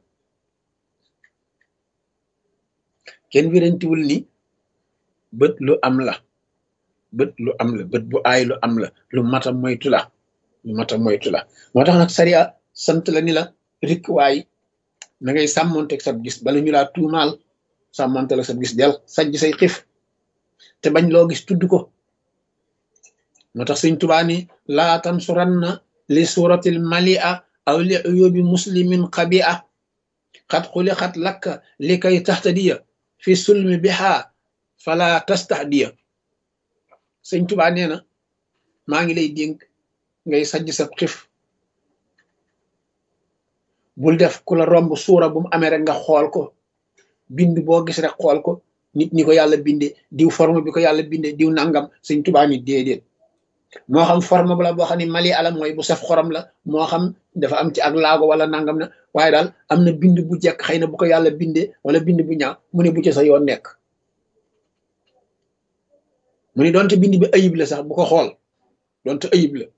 kenn wirantiwul ni bët lu am la bët lu am la bët bu aay lu am la lu mata moytu la lu mata moytu la moo tax nag sariya sant la ni la rik waay na ngay sàmmonteeg sab gis bala ñu laa tuumaal sàmmonte la sab gis del sajj say xif te bañ loo gis tudd ko moo tax sëñ Tuubaa ni laa tansuranna li suratil malia aw li uyubi muslimin xabia xat xuli xat lakka li kay taxtadiya fi sulmi biha fala tastahdiya sëñ Tuubaa nee na maa ngi lay dénk ngay sajj sa xif bul def ku la romb suura bu mu amee rek nga xool ko bind boo gis rek xool ko nit ñi ko yàlla binde diw forme bi ko yàlla binde diw nangam sëñ Tuubaa ni déedéet moo xam forme bu la boo xam ne mali ala mooy bu saf xorom la moo xam dafa am ci ak laago wala nangam na waaye daal am na bind bu jekk xëy na bu ko yàlla bindee wala bind bu ñaaw mu ne bu ci sa yoon nekk mu ne doonte bind bi ayib la sax bu ko xool doonte ayib la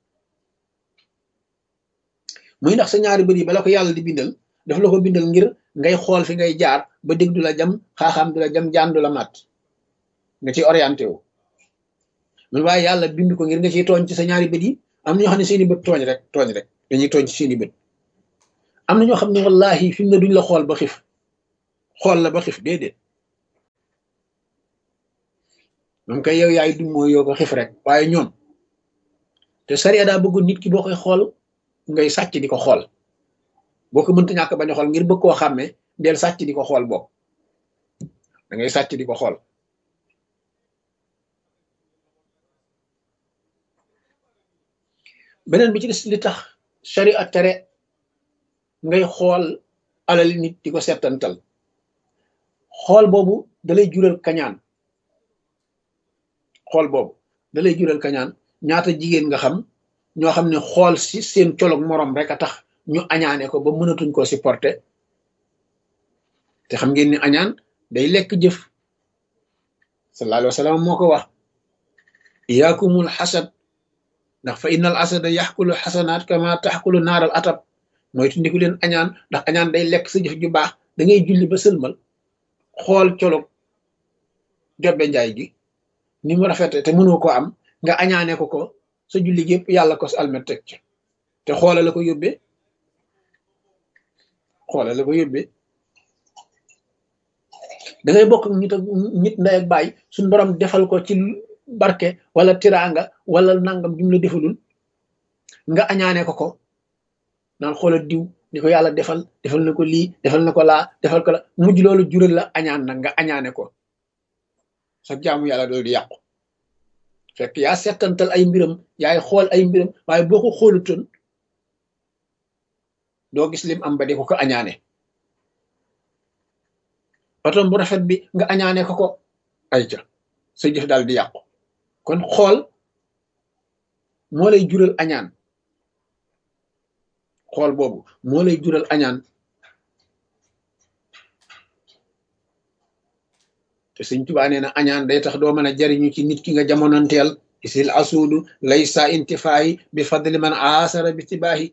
muy ndax sa ñaari bët yi bala ko yàlla di bindal daf la ko bindal ngir ngay xool fi ngay jaar ba dégg du la jam xaaxaam du la jam jaan du la mat nga ciy orienté wu man waaye yàlla bind ko ngir nga ciy tooñ ci sa ñaari bët yi am na ñoo xam ne seeni bët tooñ rek tooñ rek dañuy tooñ ci seeni bët am na ñoo xam ne wallahi fi mu ne duñ la xool ba xif xool la ba xif déedéet moom kay yow yaay dum mooy yoo ko xif rek waaye ñoom te sariya daa bëgg nit ki boo koy xool ngay sàcc di ko xool boo ko mënta ñàkk bañ a xool ngir bëgg koo xàmmee del sàcc di ko xool bokk da ngay sàcc di ko xool beneen bi ci des li tax sariya tere ngay xool alali nit di ko settantal xool boobu dalay jural kañaan xool boobu dalay jural kañaan ñaata jigéen nga xam ñoo xam ne xool si seen colog moroom rek a tax ñu añaane ko ba mënatuñ ko supporter te xam ngeen ni añaan day lekk jëf sallallahu alayhi wa sallam moo ko wax iyaakumul xasad ndax fa innal asada yaxkulu xasanaat kama taxkulu naaral atab mooy tundiku leen añaan ndax añaan day lekk sa jëf ju baax da ngay julli ba sëlmal xool colog jobbe njaay gi ni mu rafete te mënoo ko am nga añaane ko ko sa julli gépp yàlla ko sa almet teg ci te xoole la ko yóbbee xoole la ko yóbbee da ngay bokk ak nit ak nit ndey ak baay suñ borom defal ko ci barke wala tiraanga wala nangam jum la defalul nga añaane ko ko naan xoola diw ni ko yàlla defal defal na ko lii defal na ko laa defal ko la mujj loolu jural la añaan nag nga añaane ko sa jaamu yàlla doolu di yàqu fekk yaa settantal ay mbiram yaay xool ay mbiram waaye boo ko xoolutoon doo gis lim am ba di ko ko añaane otom bu rafet bi nga añaane ko ko ay ca sa jëf daal di yàqu kon xool moo lay jural añaan xool boobu moo lay jural añaan te sëñ Tuubaa nee na añaan day tax doo mën a jariñu ci nit ki nga jamonoonteel isil asuudu laysa intifaayi bi fadli man aasara bi tibaahi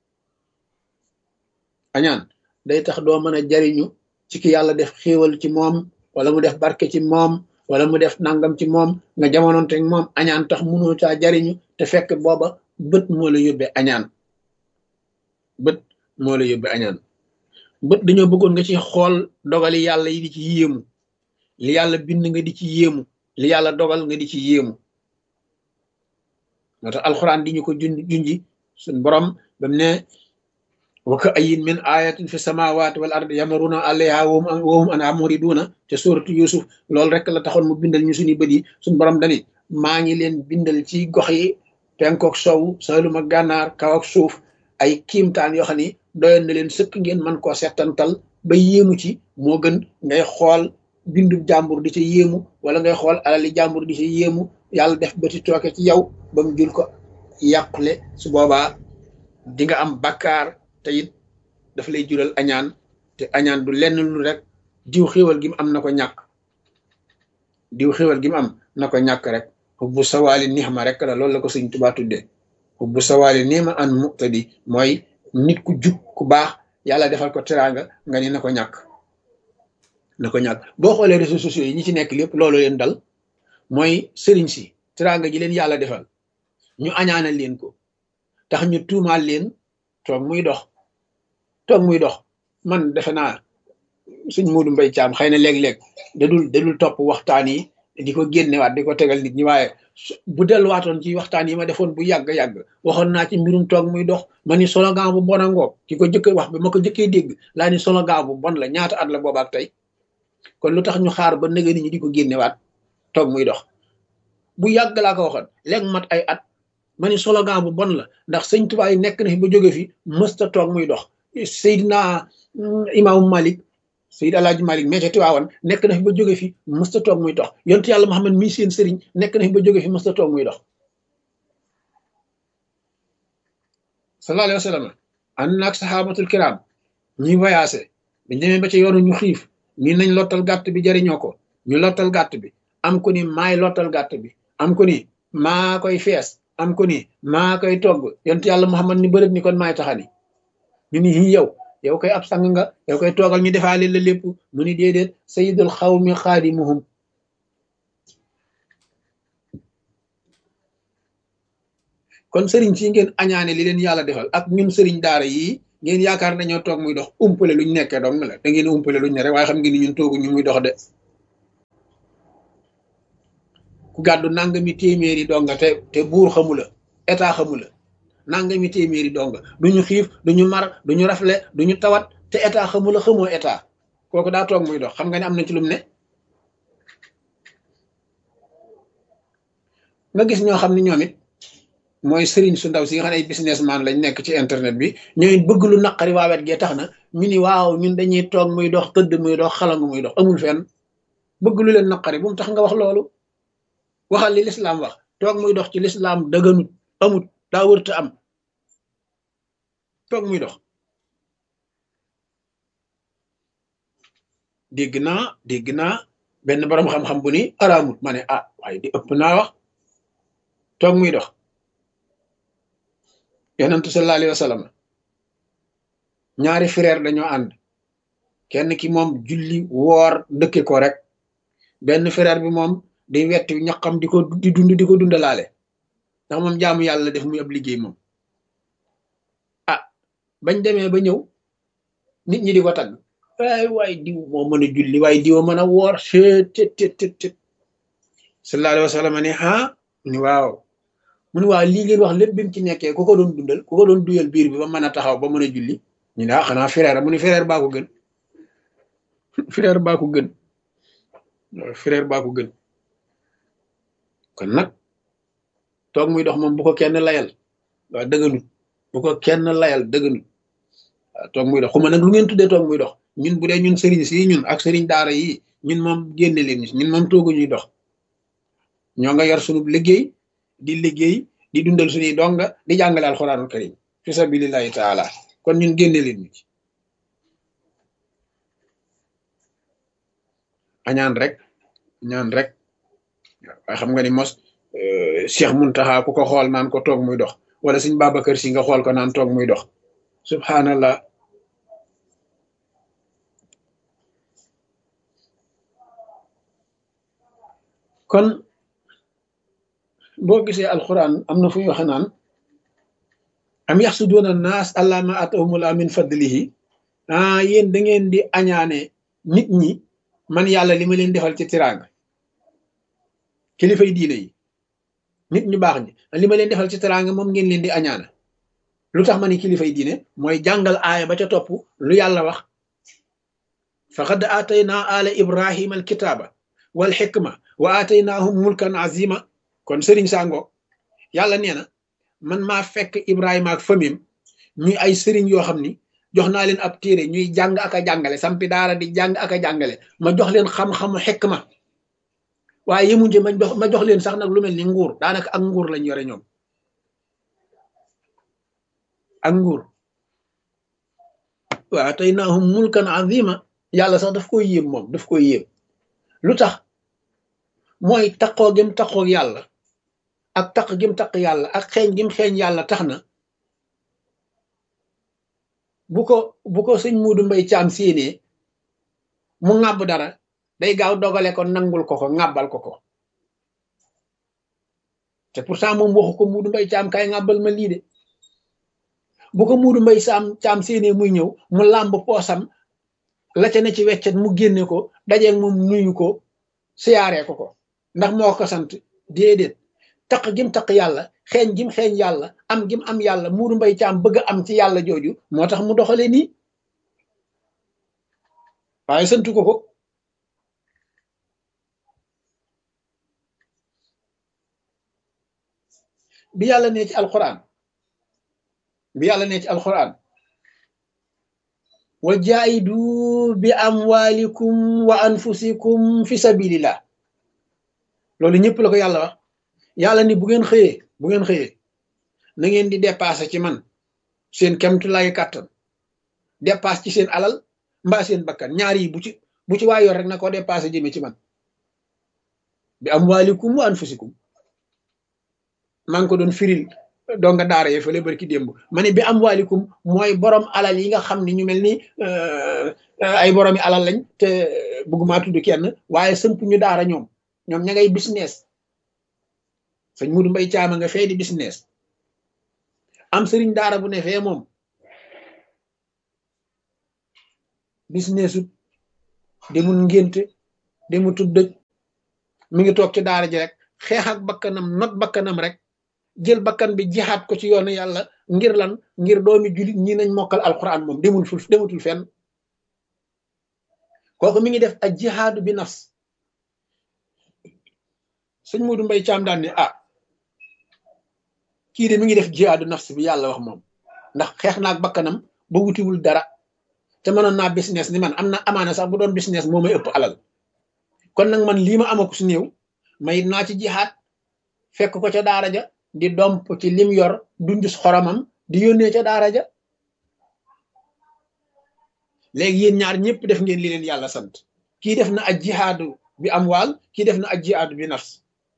añaan day tax doo mën a jariñu ci ki yàlla def xéewal ci moom wala mu def barke ci moom wala mu def nangam ci moom nga jamonoonte moom añaan tax mënoo caa jariñu te fekk booba bët moo la yóbbee añaan bët moo la yóbbee añaan bët dañoo bëggoon nga ci xool dogali yàlla yi di ci yéemu li yàlla bind nga di ci yéemu li yàlla dogal nga di ci yéemu moo tax alxuraan di ñu ko jun junji suñ borom bam ne wa ka ayin min ayatin fi samawati wal ardi yamaruna alayha wahum an amuriduna te suratu yusuf loolu rek la taxoon mu bindal ñu suñu bët yi suñ borom dani maa ngi leen bindal ci gox yi penkook sow salum ak gànnaar kaw ak suuf ay kiimtaan yoo xam ni doyoon na leen sëkk ngeen man koo settantal ba yéemu ci moo gën ngay xool bindu jàmbur di ca yéemu wala ngay xool alali jàmbur di ca yéemu yàlla def bëti tooke ci yow ba mu jul ko yàqule su boobaa di nga am bakkaar te it daf lay jural añaan te añaan du lenn lu rek diw xéwal gi mu am na ko ñàkk diw xéwal gi mu am na ko ñàkk rek hubbu sawaali nixma rek la loolu la ko sëñ Tuubaa tuddee hubbu sawaali nixma an muqtadi mooy nit ku jub ku baax yàlla defal ko teraanga nga ni na ko ñàkk na ko ñàkk boo xoolee réseaux sociaux yi ñi ci nekk lépp loolu leen dal mooy sëriñ si teraanga ji leen yàlla defal ñu añaanal leen ko tax ñu tuumaal leen toog muy dox toog muy dox man defe naa suñ muudu mbay caam xëy na léeg-léeg dadul dadul topp waxtaan yi di ko génnewaat di ko tegal nit ñi waaye bu delluwaatoon ci waxtaan yi ma defoon bu yàgg-yàgg waxoon naa ci mbirum toog muy dox ma ni slogan bu bon a ngoog ki ko jëkk wax bi ma ko jëkkee dégg laa ni slogan bu bon la ñaata at la boobaak tey kon lu tax ñu xaar ba nëga nit ñi di ko génnewaat toog muy dox bu yàgg laa ko waxoon léegi mat ay at ma ni slogan bu bon la ndax sëñ Tuubaa yi nekk na fi ba jóge fi mësta toog muy dox Seydina imaamu Malik Seyd Alaaji Malik meete Tiwaawan nekk na fi ba jóge fi mësta toog muy dox yontu yàlla Muhammad mii seen sëriñ nekk na fi ba jóge fi mësta toog muy dox sallallahu alayhi wa sallam ànd naag saxaabatul kiram ñuy voyagé biñ demee ba ci yoonu ñu xiif mii nañ lottal gàtt bi jariñoo ko ñu lottal gàtt bi am ko ni maay lottal gàtt bi am ko ni maa koy fees am ko ni maa koy togg yontu yàlla Muhammad ni bërëb ni kon maay taxani ñu ni hi yow yow koy ab sang nga yow koy toogal ñu defaale la lépp mu ni déedéet sayidul xawmi xaadimuhum kon sëriñ si ngeen añaane li leen yàlla defal ak ñun sëriñ daara yi ngeen yaakaar nañoo toog muy dox umpale luñ nekkee dong la da ngeen umpale luñ ne rek waaye xam ngeen ni ñun toogu ñu muy dox de ku gàddu nangami téeméeri donga te te buur xamula état xamula nangami téeméeri donga duñu xiif duñu mar duñu rafle duñu tawat te état xamula xamoo état kooku daa toog muy dox xam nga ne am na ci lum ne nga gis ñoo xam ne ñoom it mooy sëriñ su ndaw si nga xam ne ay businessman lañ nekk ci internet bi ñooy bëgg lu naqari waa wet gee tax na ñu ni waaw ñun dañuy toog muy dox tëdd muy dox xalangu muy dox amul fenn bëgg lu leen naqari bu mu tax nga wax loolu waxal li lislaam wax toog muy dox ci lislaam dëgganut amut daa wërta am toog muy dox dégg naa dégg naa benn borom xam-xam bu ni araamut ma ne ah waaye di ëpp naa wax toog muy dox yonentu sallallahu alayhi wa sallam ñaari frère dañoo ànd kenn ki moom julli woor dëkke ko rek benn frère bi moom di wetti ñaqam di ko di dund di ko dundalaale ndax moom jaamu yàlla def muy ab liggéey moom ah bañ demee ba ñëw nit ñi di ko tagg waay waay diw moo mën a julli waaye diw mën a woor chet tet tet tet tet sallallahu alayhi wa sallam ne ah ni waaw mu ne waaw lii ngeen wax lépp bi mu ci nekkee ku ko doon dundal ku ko doon duyal biir bi ba mën a taxaw ba mën a julli ñu ne ah xanaa frère mu ne frère baa ko gën frère baa ko gën frère baa ko gën kon nag toog muy dox moom bu ko kenn layal waaw dëgganut bu ko kenn layal dëgganut waaw toog muy dox xuma nag lu ngeen tuddee toog muy dox ñun bu dee ñun sëriñ si ñun ak sëriñ daara yi ñun moom génne leen ñun moom toogu ñuy dox ñoo nga yor sunu liggéey di liggéey di dundal suñuy donga di jàngale alxuraanul karim fi sabilillahi taala kon ñun génne leen ñu ci añaan rek ñaan rek waaye xam nga ni mos Cheikh Muntaxa ku ko xool naan ko toog muy dox wala suñ Babacar Si nga xool ko naan toog muy dox subhanallah kon boo gisee alquran am na fu ñu waxe naan am yaxsuduuna naas allah ma atahumullah min fadlihi ah yéen da ngeen di añaane nit ñi man yàlla li ma leen defal ci tiraanga kilifay diine yi nit ñu baax ñi li ma leen defal ci tiraanga moom ngeen leen di añaana lu tax ma ni kilifay diine mooy jàngal aaya ba ca topp lu yàlla wax faqad aatayna ala ibrahima alkitaaba wal xikma wa aataynaahum mulkan azima kon sëriñ sango yàlla nee na man maa fekk ibrahima ak famim ñuy ay sëriñ yoo xam ni jox naa leen ab téere ñuy jàng ak a jàngale sampi daara di jàng ak a jàngale ma jox leen xam-xamu xikma waaye yemuñ ci ma jox ma jox leen sax nag lu mel ni nguur daanaka ak nguur lañ yore ñoom ak nguur wa aataynaahum mulkan azima yàlla sax daf koy yéem moom daf koy yéem lu tax mooy taqoo gim taqoo yàlla ak taq gim taq yàlla ak xeeñ gim xeeñ yàlla tax na bu ko bu ko sëñ Muudu Mbay Caam séenee mu ŋàbb dara day gaaw dogale ko nangul ko ko ŋàbbal ko ko te pourtant moom waxu ko Muudu Mbay Caam kay ŋàbbal ma lii de bu ko Muudu Mbay Caam Caam séenee muy ñëw mu làmb poosam la ca ne ci weccet mu génne ko dajeeg moom nuyu ko siyaaree ko ko ndax moo ko sant déedéet taq gim taq yàlla xeeñ gim xeeñ yàlla am gim am yàlla muuru mbay caam bëgg am ci yàlla jooju moo tax mu doxale nii waaye santu ko ko bi yàlla nee ci alquran bi yàlla nee ci alquran wa jaahidu bi amwalikum wa anfusikum fi sabilillah loolu ñëpp la ko yàlla wax yàlla ni bu ngeen xëyee bu ngeen xëyee na ngeen di dépassé ci man seen kemtu lay kàttan dépasse ci seen alal mbaa seen bakkan ñaar yi bu ci bu ci waa yor rek na ko dépassé jëme ci man bi amwalikum wa anfusikum maa ngi ko doon firil donga daara ye fële barki démb ma ne bi am waalikum mooy borom alal yi nga xam ne ñu mel ni ay boromi alal lañ te bëgguma tudd kenn waaye sëmp ñu daara ñoom ñoom ña ngay business sëñ Mudu Mbay Caama nga fee di business am sëriñ daara bu ne fee moom businessut demul ngénte demutul dëj mi ngi toog ci daara ji rek xeex ak bakkanam not bakkanam rek jël bakkan bi jihaat ko ci yoonu yàlla ngir lan ngir doomi julit ñi nañ mokkal alquran moom demul ful demutul fenn kooku mi ngi def ak jihaadu bi nafs sëñ Moodu Mbay Caam daan ne ah kii de mi ngi def jihaadu nafs bi yàlla wax moom ndax xeex naak bakkanam ba wutiwul dara te mënoon naa business ni man am na amaana sax bu doon business moo may ëpp alal kon nag man lii ma amaku su néew may naa ci jihaat fekk ko ca daara ja di domp ci lim yor dundus xoromam di yónnee ca daara ja léegi yéen ñaar ñëpp def ngeen li leen yàlla sant kii def na ak jihaadu bi am waal kii def na ak jihaadu bi nafs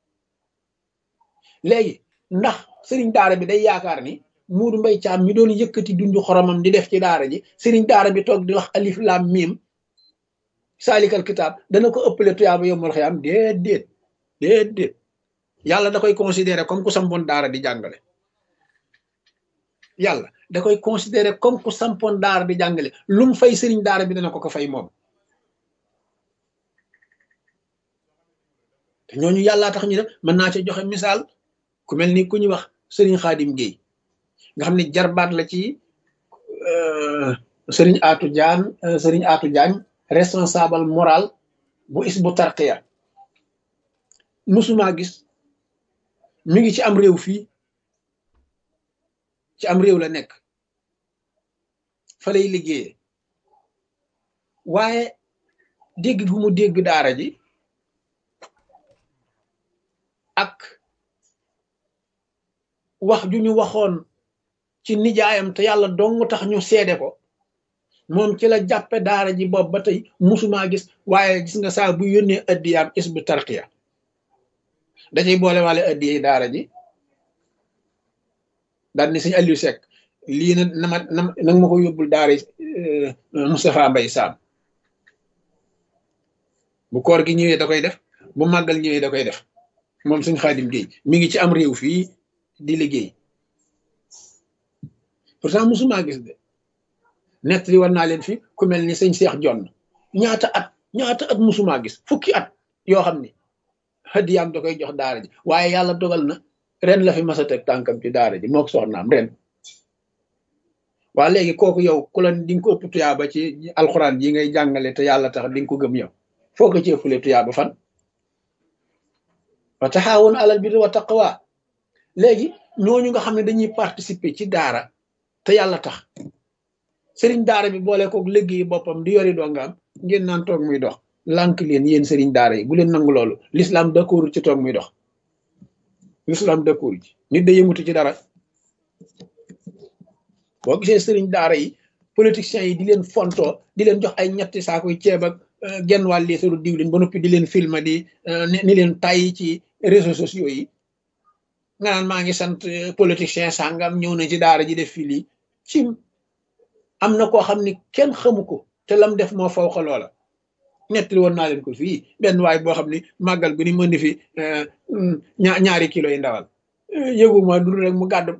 léegi ndax sëriñ daara bi day yaakaar ni muudu mbay caam mi doon yëkkati dundu xoromam di def ci daara ji sëriñ daara bi toog di wax alif lam mim saalikal kitaab dana ko ëppale tuyaaba yombal xëy am déet déet déet déet yàlla da koy considéré comme ku sampoon daara di jàngale yàlla da koy considéré comme ku sampoon daara di jàngale lu mu fay sëriñ daara bi dana ko ko fay moom te ñooñu yàllaa tax ñu def mën naa ci joxe misaal ku mel ni ku ñuy wax sëriñ xaadim géey nga xam ne jarbaat la ci sëriñ aatu jaan sëriñ aatu jaañ responsable moral bu is bu tarqiya musuma gis mi ngi ci am réew fii ci am réew la nekk fa lay liggéeyee waaye dégg gu mu dégg daara ji ak wax ju ñu waxoon ci nijaayam te yàlla dong tax ñu seede ko moom ci la jàppe daara ji bopp ba tey musuma gis waaye gis nga saa bu yónnee addiyaam is bu tarqiya dacay boole wale addiye daara ji daal ni sëñ Aliou Seck lii na na ma na nag ma ko yóbbul daara Moustapha Mbay Saam bu koor gi ñëwee da koy def bu màggal ñëwee da koy def moom suñ xaadim géey mi ngi ci am réew fii di liggéey pourtant musuma gis de nett li war naa leen fi ku mel ni sëñ Seex Jonn ñaata at ñaata at musuma gis fukki at yoo xam ni hadiyaam da koy jox daara ji waaye yàlla dogal na ren la fi masa teg tànkam ci daara ji moo ko soxnaam ren waa léegi kooku yow ku la di nga ko ëpp tuyaaba ci alxuraan yi ngay jàngale te yàlla tax di nga ko gëm yow foo ko ci ëppale tuyaaba fan wa taxaawoon alal birri wa taqwa léegi ñooñu nga xam ne dañuy participer ci daara te yàlla tax sëriñ daara bi boole kook liggéey boppam di yori dongaam ngeen naan toog muy dox lànk leen yéen sëriñ daara yi bu leen nangu loolu l'islam d'accord ci toog muy dox l'islam d'accord ci nit da yëngutu ci dara boo gisee sëriñ daara yi politiciens yi di leen fontoo di leen jox ay ñetti saakuy ceeb ak genn wàll liitaru diwlin ba noppi di leen filma di ni leen tàyyi ci réseaux sociaux yi nga naan maa ngi sant politicien sàngam ñëw na ci daara ji def fii lii ci am na koo xam ni kenn xamu ko te lam def moo faw xa loola nettali woon naa leen ko fii benn waay boo xam ni màggal gu ni mën di fi ñaari kilo yi ndawal yëguma dul rek mu gàdd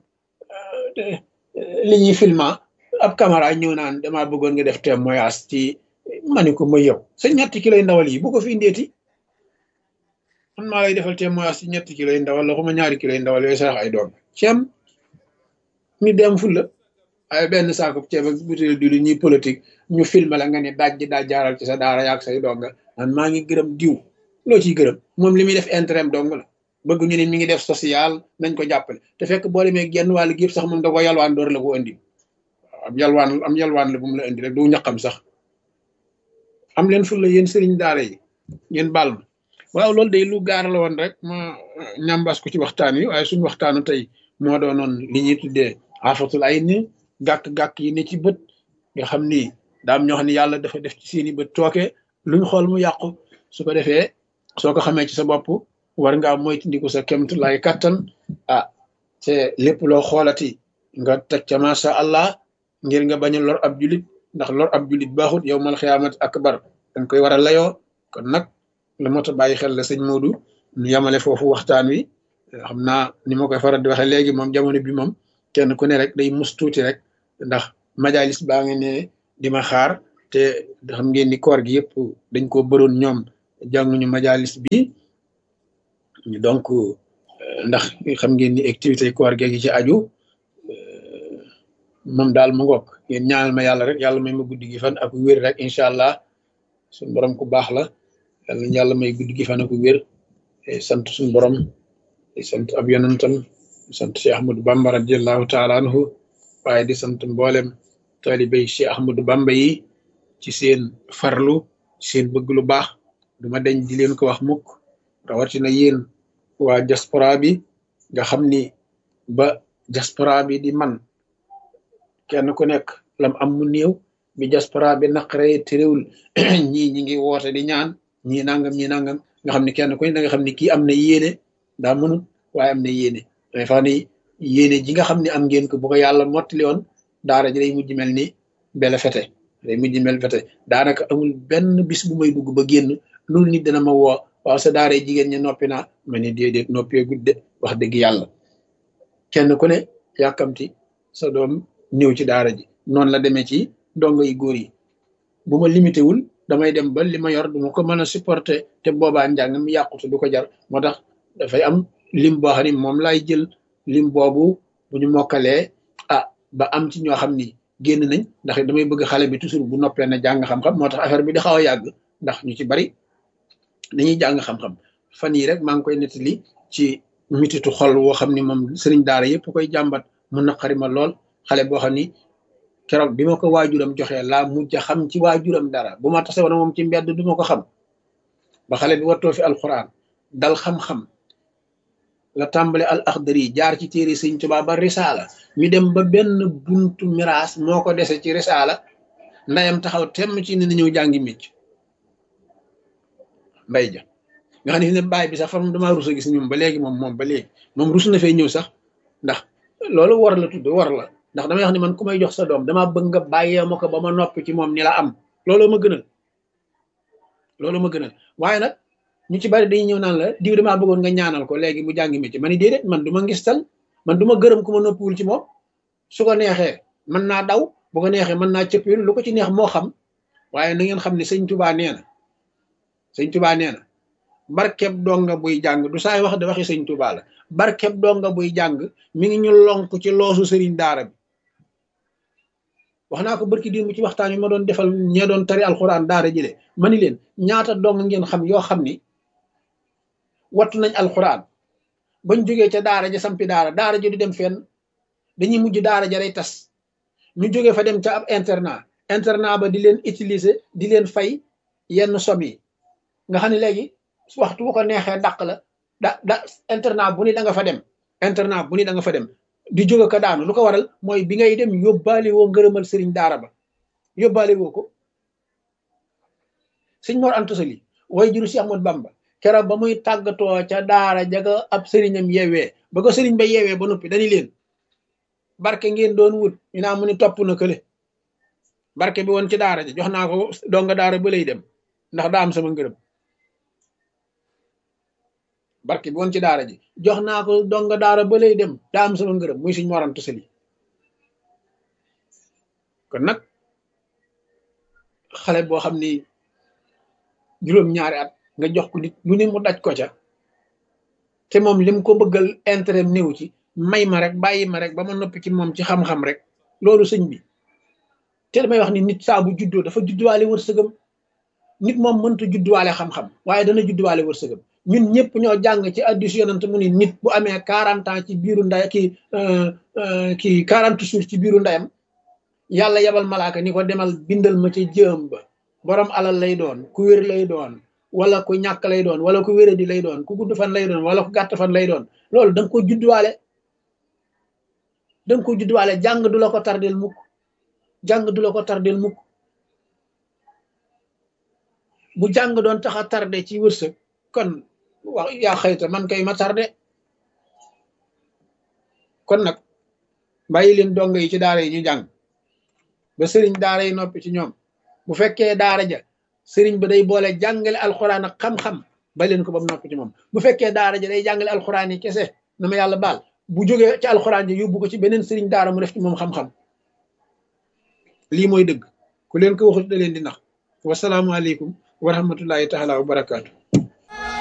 li ñuy filma ab caméra ñëw naan dama bëggoon nga def témoignage ci mani ko ma yow sa ñetti kilo yi ndawal yi bu ko fi indeeti man maa lay defal témoignage ci ñetti kilo yi ndawal la xuma ñaari kilo yi ndawal yooyu sax ay doom ceem ñu dem fulla ay benn saako ceeb ak butéel di lu ñuy politique ñu filmé la nga ne daaj ji daaj jaaral ci sa daara yaag say donga man maa ngi gërëm diw loo ciy gërëm moom li muy def intérêt dong la bëgg ñu ne mi ngi def social nañ ko jàppale te fekk boo demee genn wàll gi yëpp sax moom da ko yalwaan door la ko indi am yalwaan am yalwaan la bu mu la indi rek du ñaqam sax am leen ful la yéen sëriñ daara yi ngeen baal ma waaw loolu day lu gaar la woon rek ma ñambas ko ci waxtaan yi waaye suñu waxtaanu tey moo doonoon li ñuy tuddee afatul ay ni gàkk-gàkk yi ne ci bët nga xam ni daam ñoo xam ne yàlla dafa def ci seeni bët tooke luñ xool mu yàqu su ko defee soo ko xamee ci sa bopp war ngaa moytandiku sa kemtu lay kattan ah te lépp loo xoolati nga teg ca macha allah ngir nga bañ a lor ab julit ndax lor ab julit baaxut yow mal xiyaamat akbar dañ koy war a layoo kon nag lu mot a bàyyi xel la sëñ Modou ñu yamale foofu waxtaan wi xam naa ni ma koy faral di waxee léegi moom jamono bi moom kenn ku ne rek day mus tuuti rek ndax majalis baa ngi ne di ma xaar te xam ngeen ni koor gi yëpp dañ ko bëroon ñoom jànguñu majalis bi donc ndax xam ngeen ni activité koor gi ci aju moom daal mu ngoog ngeen ñaanal ma yàlla rek yàlla may ma guddi gi fan ak wér rek incha allah suñu borom ku baax la yàlla yàlla may guddi gi fan ak wér sant suñu borom sant ab yonentam sant Cheikh Ahmadou Bamba radiallahu taala anhu waaye di sant mboolem taalibey Cheikh Ahmadou Bamba yi ci seen farlu seen bëgg lu baax duma deñ di leen ko wax mukk rawatina yéen waa diaspora bi nga xam ni ba diaspora bi di man kenn ku nekk lam am mu néew bi diaspora bi naqare te réewul ñii ñi ngi woote di ñaan ñii nangam ñii nangam nga xam ni kenn ku ne da nga xam ni kii am na yéene daa mënut waaye am na yéene day fa ni yéene ji nga xam ne am ngeen ko bu ko yàlla mottali woon daara ji day mujj mel ni bele fete day mujj mel fete daanaka amul benn bis bu may dugg ba génn loolu nit dana ma woo waaw sa daara jigéen ñi noppi naa ma ni déedéet noppee gudde wax dëgg yàlla kenn ku ne yàkkamti sa doom ñëw ci daara ji noonu la demee ci dongo yi góor yi bu ma limité wul damay dem ba li ma yor du ma ko mën a supporter te boobaa njàng mi yàqutu du ko jar moo tax dafay am lim boo xam ni moom laay jël lim boobu bu ñu mokkalee ah ba am ci ñoo xam ni génn nañ ndax damay bëgg xale bi toujours bu noppee na jàng xam-xam moo tax affaire bi di xaw a yàgg ndax ñu ci bari dañuy jàng xam-xam fan yii rek maa ngi koy nettali ci mititu xol woo xam ni moom sëriñ daara yëpp koy jàmbat mu naqari ma lool xale boo xam ni keroog bi ma ko waajuram joxee laa mujj a xam ci waajuram dara bu ma tase woon moom ci mbedd du ma ko xam ba xale bi wattoo fi alquran dal xam-xam la tàmbale al axdari jaar ci téere sëñ Tuubaa ba risaala mi dem ba benn buntu miraas moo ko dese ci risaala ndayam taxaw temm ci ne na ñëw jàngi micc mbay ja nga xam ne fi ne baay bi sax fam damaa rus a gis ñoom ba léegi moom moom ba léegi moom rus na fee ñëw sax ndax loolu war la tudd war la ndax damay wax ni man ku may jox sa doom damaa bëgg nga bàyyee ma ko ba ma noppi ci moom ni la am loolu ma gënal loolu ma gënal waaye nag ñu ci bari dañuy ñëw naan la diw damaa bëggoon nga ñaanal ko léegi mu jàngi métier ma ni déedéet man du ma ngistal man du ma gërëm ku ma noppiwul ci moom su ko neexee mën naa daw bu ko neexee mën naa cëppil lu ko ci neex moo xam waaye na ngeen xam ne sëñ tubaa nee na sëñ tubaa nee na barkeb donga buy jàng du saay wax de waxi sëñ tubaa la barkeb donga buy jàng mi ngi ñu lonk ci loosu sëriñ daara bi wax naa ko barki démb ci waxtaan yi ma doon defal ñee doon tari alxuraan daara jële ma ni leen ñaata dong ngeen xam yoo xam ni wattu nañ alxuraan bañ jógee ca daara ja sampi daara daara ja du dem fenn dañuy mujj daara ja day tas ñu jógee fa dem ca ab internat internat ba di leen utiliser di leen fay yenn somme yi nga xam ne léegi waxtu bu ko neexee dàq la da da internat bu ni da nga fa dem internat bu ni da nga fa dem di jóge ko daanu lu ko waral mooy bi ngay dem yóbbaale woo ngërëmal sëriñ daara ba yóbbaale woo ko sëñ Mor Anta Sali way juru si Ahmad Bamba keroog ba muy tàggatoo ca daara jaga ab sëriñam yeewee ba ko sëriñ ba yeewee ba noppi dañu leen barke ngeen doon wut ñu naa mu ni topp na kële barke bi woon ci daara ja jox naa ko donga daara ba lay dem ndax daa am sama ngërëm barke bi woon ci daara ji jox naa ko donga daara ba lay dem daa am sama ngërëm muy suñ morantu sali kon nag xale boo xam ni juróom-ñaari at nga jox ko nit lu ne mu daj ko ca te moom lim ko bëggal intérêt néew ci may ma rek bàyyi ma rek ba ma noppi ci moom ci xam-xam rek loolu sëñ bi te damay wax ni nit saa bu juddoo dafa judduwaale wërsëgam nit moom mënta judduwaale xam-xam waaye dana judduwaale wërsëgam ñun ñëpp ñoo jàng ci addis yonent mu ni nit bu amee quarante ans ci biiru nday ki ki quarante jours ci biiru ndayam yàlla yabal malaaka ni ko demal bindal ma ci jëm ba borom alal lay doon ku wér lay doon wala ku ñàkk lay doon wala ku wéradi lay doon ku gudd fan lay doon wala ku gàtt fan lay doon loolu da nga ko judduwaale da nga ko judduwaale jàng du la ko tardel mukk jàng du la ko tardel mukk bu jàng doon tax a tardé ci wërsëg kon wax yaa xëyta man kay ma tardé kon nag bàyyi leen dongo yi ci daara yi ñu jàng ba sëriñ daara yi noppi ci ñoom bu fekkee daara ja sëriñ ba day boole jàngale alxuraan ak xam-xam ba leen ko ba mu noppi ci moom bu fekkee daara ja day jàngale alxuraan yi kese na ma yàlla baal bu jógee ci alxuraan ja yóbbu ko ci beneen sëriñ daara mu def ci moom xam-xam lii mooy dëgg ku leen ko waxut da leen di nax wasalaamualeykum wa rahmatullahi taala wa barakaatu